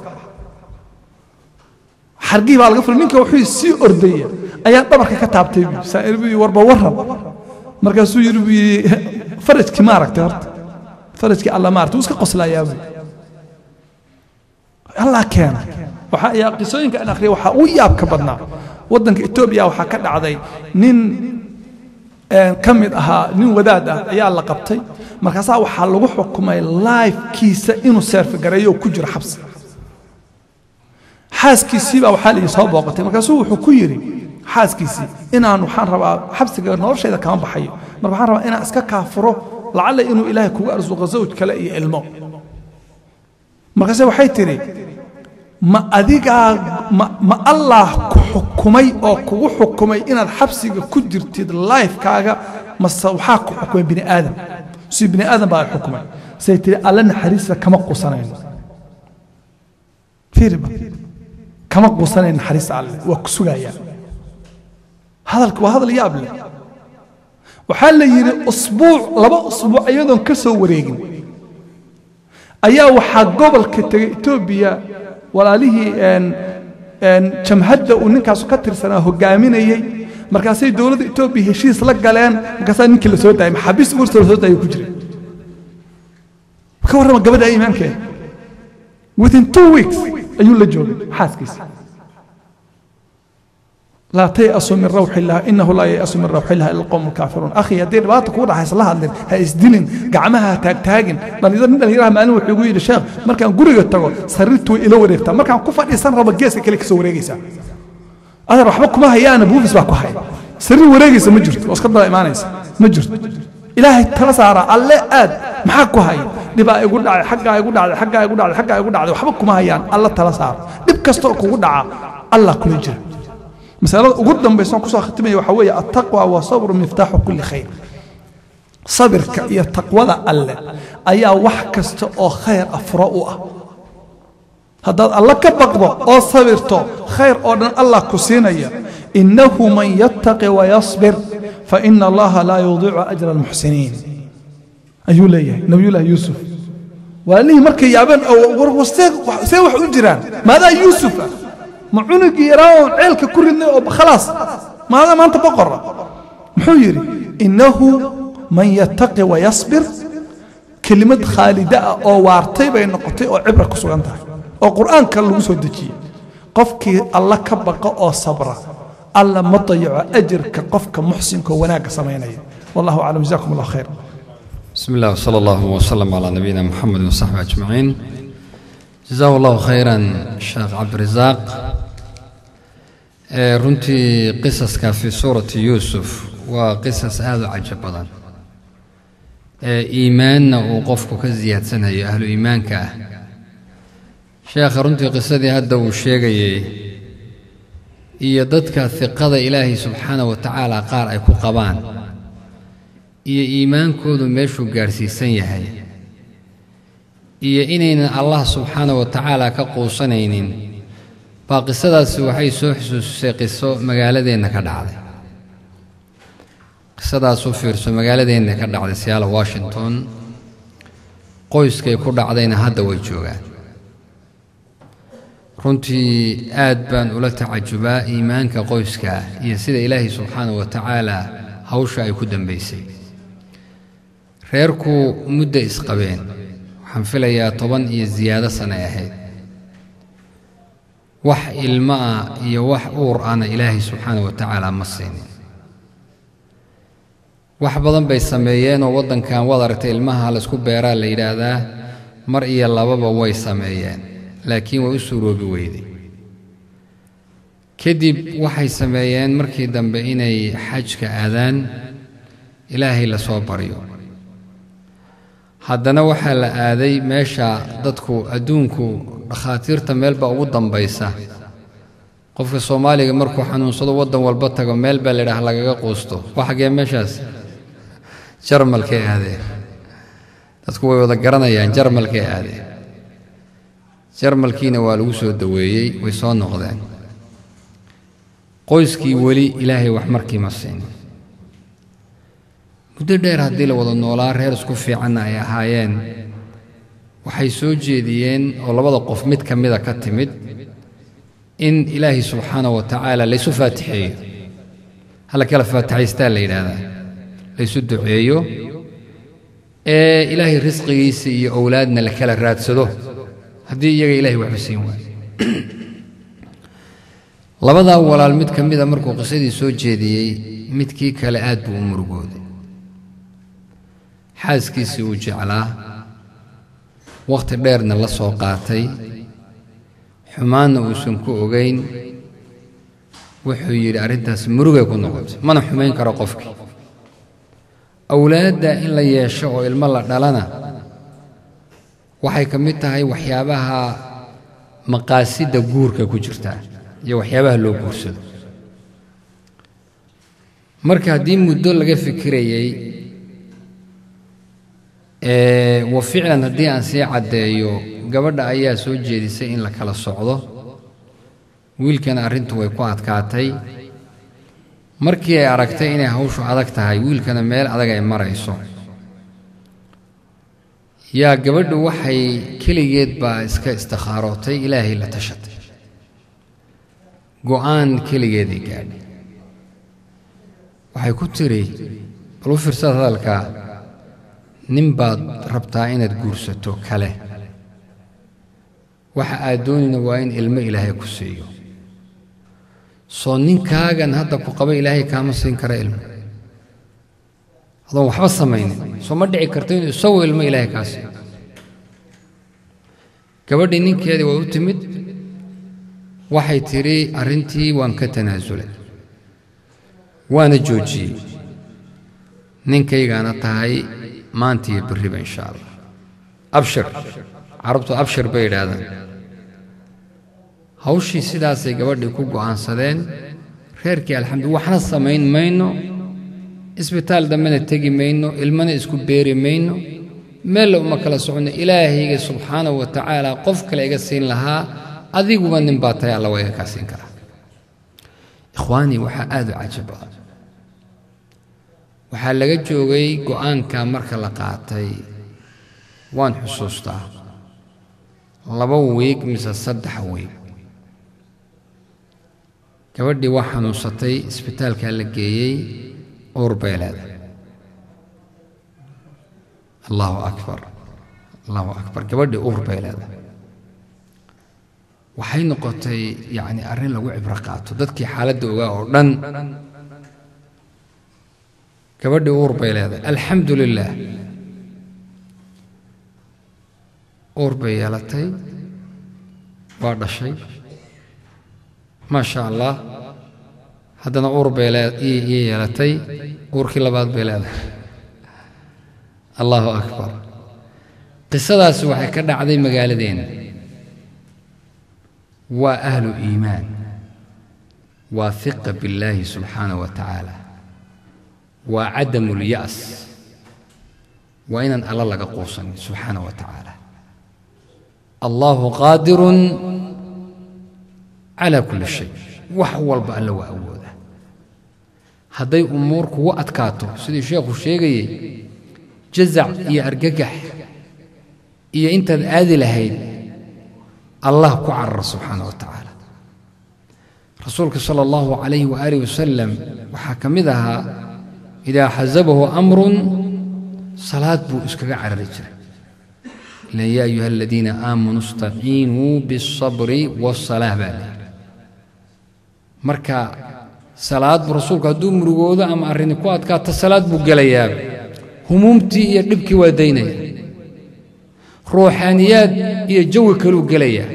xargii baa laga fulay ninka wuxuu sii ordaya ayaa dhabarka ka taabtay buu saa'ir buu warba warran markaasuu yidhi buu yidhi farajkii ma aragtay horta farajkii alla ma aragtay wuu iska qoslayaa buu allah keena waxaa ayaa qisooyinka aan akhriyay waxaa ugu yaabka badnaa waddanka etoobiya waxaa ka dhacday nin ka mid ahaa nin wadaad ah ayaa la qabtay markaasaa waxaa lagu xukumay laifkiisa inuu seerfagareeyo oo ku jiro xabsi xaaskiisii baa waxaa la soo booqatay markaasuu wuxuu ku yidhi xaaskiisii inaan waxaan rabaa xabsiga noloshayda kama baxayo marka waxaan rabaa inaan iska kaafuro lacalla inuu ilaahay kugu arsuqo zawj kale iyo ilmo markaase waxay tidhi ma adigaa ma, ma allah ku xukumay oo kugu xukumay inaad xabsiga ku jirtid lifekaaga mase waxaa ku xukumay bini aadam si bini aadam baa xukumay say tihi alle naxariista kama quusanayno fiiriba kama quusanayno naxariista alle waa ku sugayaa hadalka waa hadal yaab leh waxaa la yidhi usbuuc laba usbuuc iyadoon ka soo wareegin ayaa waxaa gobolka tegey etoobiya walaalihii jamhadda uu ninkaasu ka tirsanaa hogaaminayey markaasay dowladda etoobiya heshiis la galeen markaasaa ninkii la soo daayay maxaabiis uurta la soo daayay ku jiray ka warrama gabadha iimaankeeda within two weeks ayuu la joogay xaaskiisa laa tayasu min rawxi illah inahu laa yayasu min rawxi illah ila alqowm alkaafiruun akhi haddii dhibaata kugu dhaxaysa la hadlin ha isdilin gacmaha ha taagtaagin dhalinyaro nin dhalinyaraha maalin wuxuu igu yidhi sheekh markaan guriga tago sariirtu way ila wareegtaa markaan ku fadhiisan rabo geeska kale ka soo wareegaysaa adar waxba kuma hayaana buufis baa ku haya sariir wareegaysa ma jirto oo iska daba imaanaysa ma jirto ilaahay tala saara alle aad maxaa ku haya dhibaa igu dhacay xaggaa igu dhacday xaggaa igu dhacday xaggaa igu dhacday waxba kuma hayaan alla tala saara dhib kasta oo kugu dhaca allah kula jira masalada ugu dambaysa kusoo khatimaya waxaa weeye attaqwa wa sabru miftaaxu kulli khayr sabirka iyo taqwada alle ayaa wax kasta oo khayr afuro u ah haddaad alle ka baqdo oo sabirto khayr oo dhan allah ku siinaya innahu man yattaqi wayasbir faina allaha laa yudiicu ajra almuxsiniin ayuu leeyahay nabiyullaahi yuusuf waalihii markay yaabeen see wax u jiraan maadaa yuusufa ma cunugii yaraa oon ceelka ku ridnay oo khalaas maadaa maanta boqora muxuu yidhi innahu man yattaqi wayasbir kelimad khaalida ah oo waartay bay noqotay oo cibra ku sugan tahay oo qur'aanka lagu soo dejiyey qofkii alla ka baqa oo sabra alla ma dayaco ajirka qofka muxsinka oo wanaagga samaynaya wallahu aclam jazakum allah khayr بسم الله وصلى الله وسلم على نبينا محمد وصحبه أجمعين جزاه الله خيرا الشيخ عبد الرزاق ee runtii qisaska fi suurati yuusuf waa qisas aada u cajab badan ee iimaanna uu qofku ka siyaadsanayo ahlu iimaanka ah sheekha runtii qisadii hadda uu sheegayey iyo dadka hiqada ilaahay subxaana wa tacaala qaar ay ku qabaan iyo iimaankoodu meeshuu gaadhsiisan yahay iyo inaynan allah subxaana wa tacaala ka quusanaynin baa qisadaasi waxay soo xusuusisay qiso magaaladeenna ka dhacday qisadaas u fiirso magaaladeenna ka dhacday siyaala washington qoyskay ku dhacdayna hadda way joogaan runtii aad baan ula tacajubaa iimaanka qoyska iyo sida ilaahay subxaana wa tacaala hawsha ay ku dambaysay reerku mudda isqabeen waxaan filayaa toban iyo siyaado sane ahayd wax ilmo ah iyo wax uur ahna ilaahay subxaana wa tacaala ma siinin wax badan bay sameeyeenoo waddankan waad aragtay ilmaha laysku beeraa la yidhaahdaa mar iyo lababa way sameeyeen laakiin way u suuroobi weyday kadib waxay sameeyeen markii dambe inay xajka aadaan ilaahay la soo baryo haddana waxaa la aaday meesha dadku adduunku dhakhaatiirta meelba ugu dambaysa qofka soomaaliga markuu xanuunsado waddan walba tago meel baa layidhaah lagaga quusto waa xaggee meeshaas jarmalkay aadeen dadku way wada garanayaan jarmalkay aadeen jarmalkiina waa lagu soo daweeyey way soo noqdeen qoyskii weli ilaahay wax markiima siinin muddo dheer haddii la wada noolaa reer isku fiicanna ay ahaayeen waxay soo jeediyeen oo labada qof mid ka mida ka timid in ilaahay subxaana wa tacaala laysu faatixeeyo hala kala faatixaystaa la yidhaahdaa laysu duceeyo ee ilaahay risqigiisa iyo owlaadna la kala raadsado haddii iyaga ilahay waxba siin waayo labadaa walaal mid ka mida markuu qisadii soo jeediyey midkii kale aad buu u murugooday xaaskiisii uu jeclaa wakhti dheerna la soo qaatay xumaanna uusan ku ogayn wuxuu yidhi arrintaas murugay ku noqotay mana xumayn karo qofkii awlaadda in la yeesho oo ilmo la dhalana waxay ka mid tahay waxyaabaha maqaasidda guurka ku jirtaa iyo waxyaabaha loo guursado marka haddii muddo laga fikirayey wa ficlan haddii aan sii caddeeyo gabadha ayaa soo jeedisay in la kala socdo wiilkana arrintu way ku adkaatay markii ay aragtay inay hawshu adag tahay wiilkana meel adag ay marayso yaa gabadhu waxay keligeed baa iska istikaarootay ilaahay la tashatay go'aan keligeeday gaadhay waxay ku tiri bal u fiirsad hadalkaa nin baad rabtaa inaad guursato kale waxa aad doonayna waa in ilmo ilaahay ku siiyo soo ninkaagan hadda ku qaba ilaahay kaama siin kara ilmo adoon waxba samaynin soo ma dhici karto inuu isagoo ilmo ilaahay kaa siiyo gabadhii ninkeedii waa u timid waxay tidhi arrintii waan ka tanaasulay waana joojiyey ninkaygaana tahay maantiiyo berriba insha allah abshir carabtu abshir bay yidhaahdaan hawshii sidaasay gabadhii ku go'aansadeen reerkii alxamdu waxna samayn mayno isbitaal dambena tegi mayno ilmana isku beeri mayno meella uma kala soconno ilaahayga subxaanahu wa tacaala qof kale iga siin lahaa adiguba nin baa tahay alla waa iga kaa siin karaa ikhwaanii waxaa aad u cajab badan waxaa laga joogay go'aanka marka la qaatay waan xusuustaa laba wiig mise saddex wiig gabadhii waa xanuunsatay isbitaalkaa la geeyey uur bay leedahay allahu akbar allahu akbar gabadhii uur bay leedahay waxay noqotay yacni arrin lagu cibro qaato dadkii xaaladda ogaa oo dhan gabadhii uur bay leedahay alxamdu lilaah uur bay yeelatay waa dhashay maa sha allah haddana uur bay ii yeelatay uurkii labaad bay leedahay allahu akbar qisadaasi waxay ka dhacday magaaladeena waa ahlu iimaan waa hiqa billaahi subxaanahu wa tacaala waa cadamu lya'as waa inaan alla laga quusanin subxaanahu wa tacaala allahu qaadirun calaa kulli shay wax walba alla waa awooda hadday umuur kugu adkaato sidii sheekhu sheegayey jazac iyo argagax iyo intaad aadi lahayd allah ku carara subxaana wa tacaala rasuulka sala allahu calayhi waaalih wasalam waxaa ka mid ahaa idaa xasabahu amrun salaad buu iskaga carari jiray ilan yaa ayuha aladiina aamanuu istaciinuu bialsabri waasalaah baa leehi marka salaad buu rasuulku hadduu murugoodo ama arrini ku adkaato salaad buu gelayaa humuumtii iyo dhibkii waa daynaya ruuxaaniyaad iyo jawi kaluu gelayaa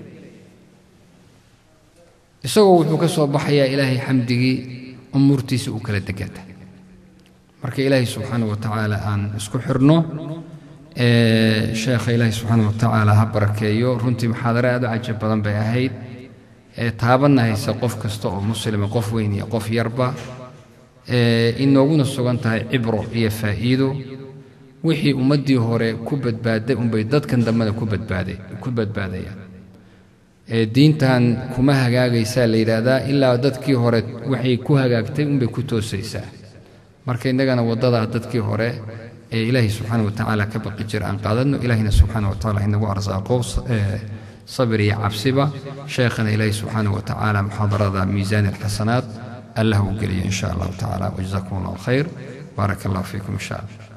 isagoo wuxuu ka soo baxayaa ilaahay xamdigii umuurtiisa uu kala degata marka ilaahay subxaana wa tacaala aan isku xirno sheekha ilaahay subxaana wa tacaala ha barakeeyo runtii muxaadaro aad u cajab badan bay ahayd taabanna haysa qof kasta oo muslima qof weyn iyo qof yarba inooguna sugan tahay cibro iyo faa'iido wixii ummaddii hore ku badbaaday unbay dadkan dambena ku badbaaday ku badbaadayaan diintan kuma hagaagaysaa la yidhaahdaa ilaa dadkii hore waxay ku hagaagtay unbay ku toosaysaa marka innagana waddadaa dadkii hore ee ilaahay subxaana wa tacaala ka baqi jira aan qaadadno ilaahina subxaana wa tacaala inagu arsaaqo sabir iyo cabsiba sheekhana ilaahay subxaana wa tacaala muxaadarada miisaan alxasanaat allah uu geliyo in sha allahu tacaala wajazakum allahu khayr baaraka allahu fiikum insha allah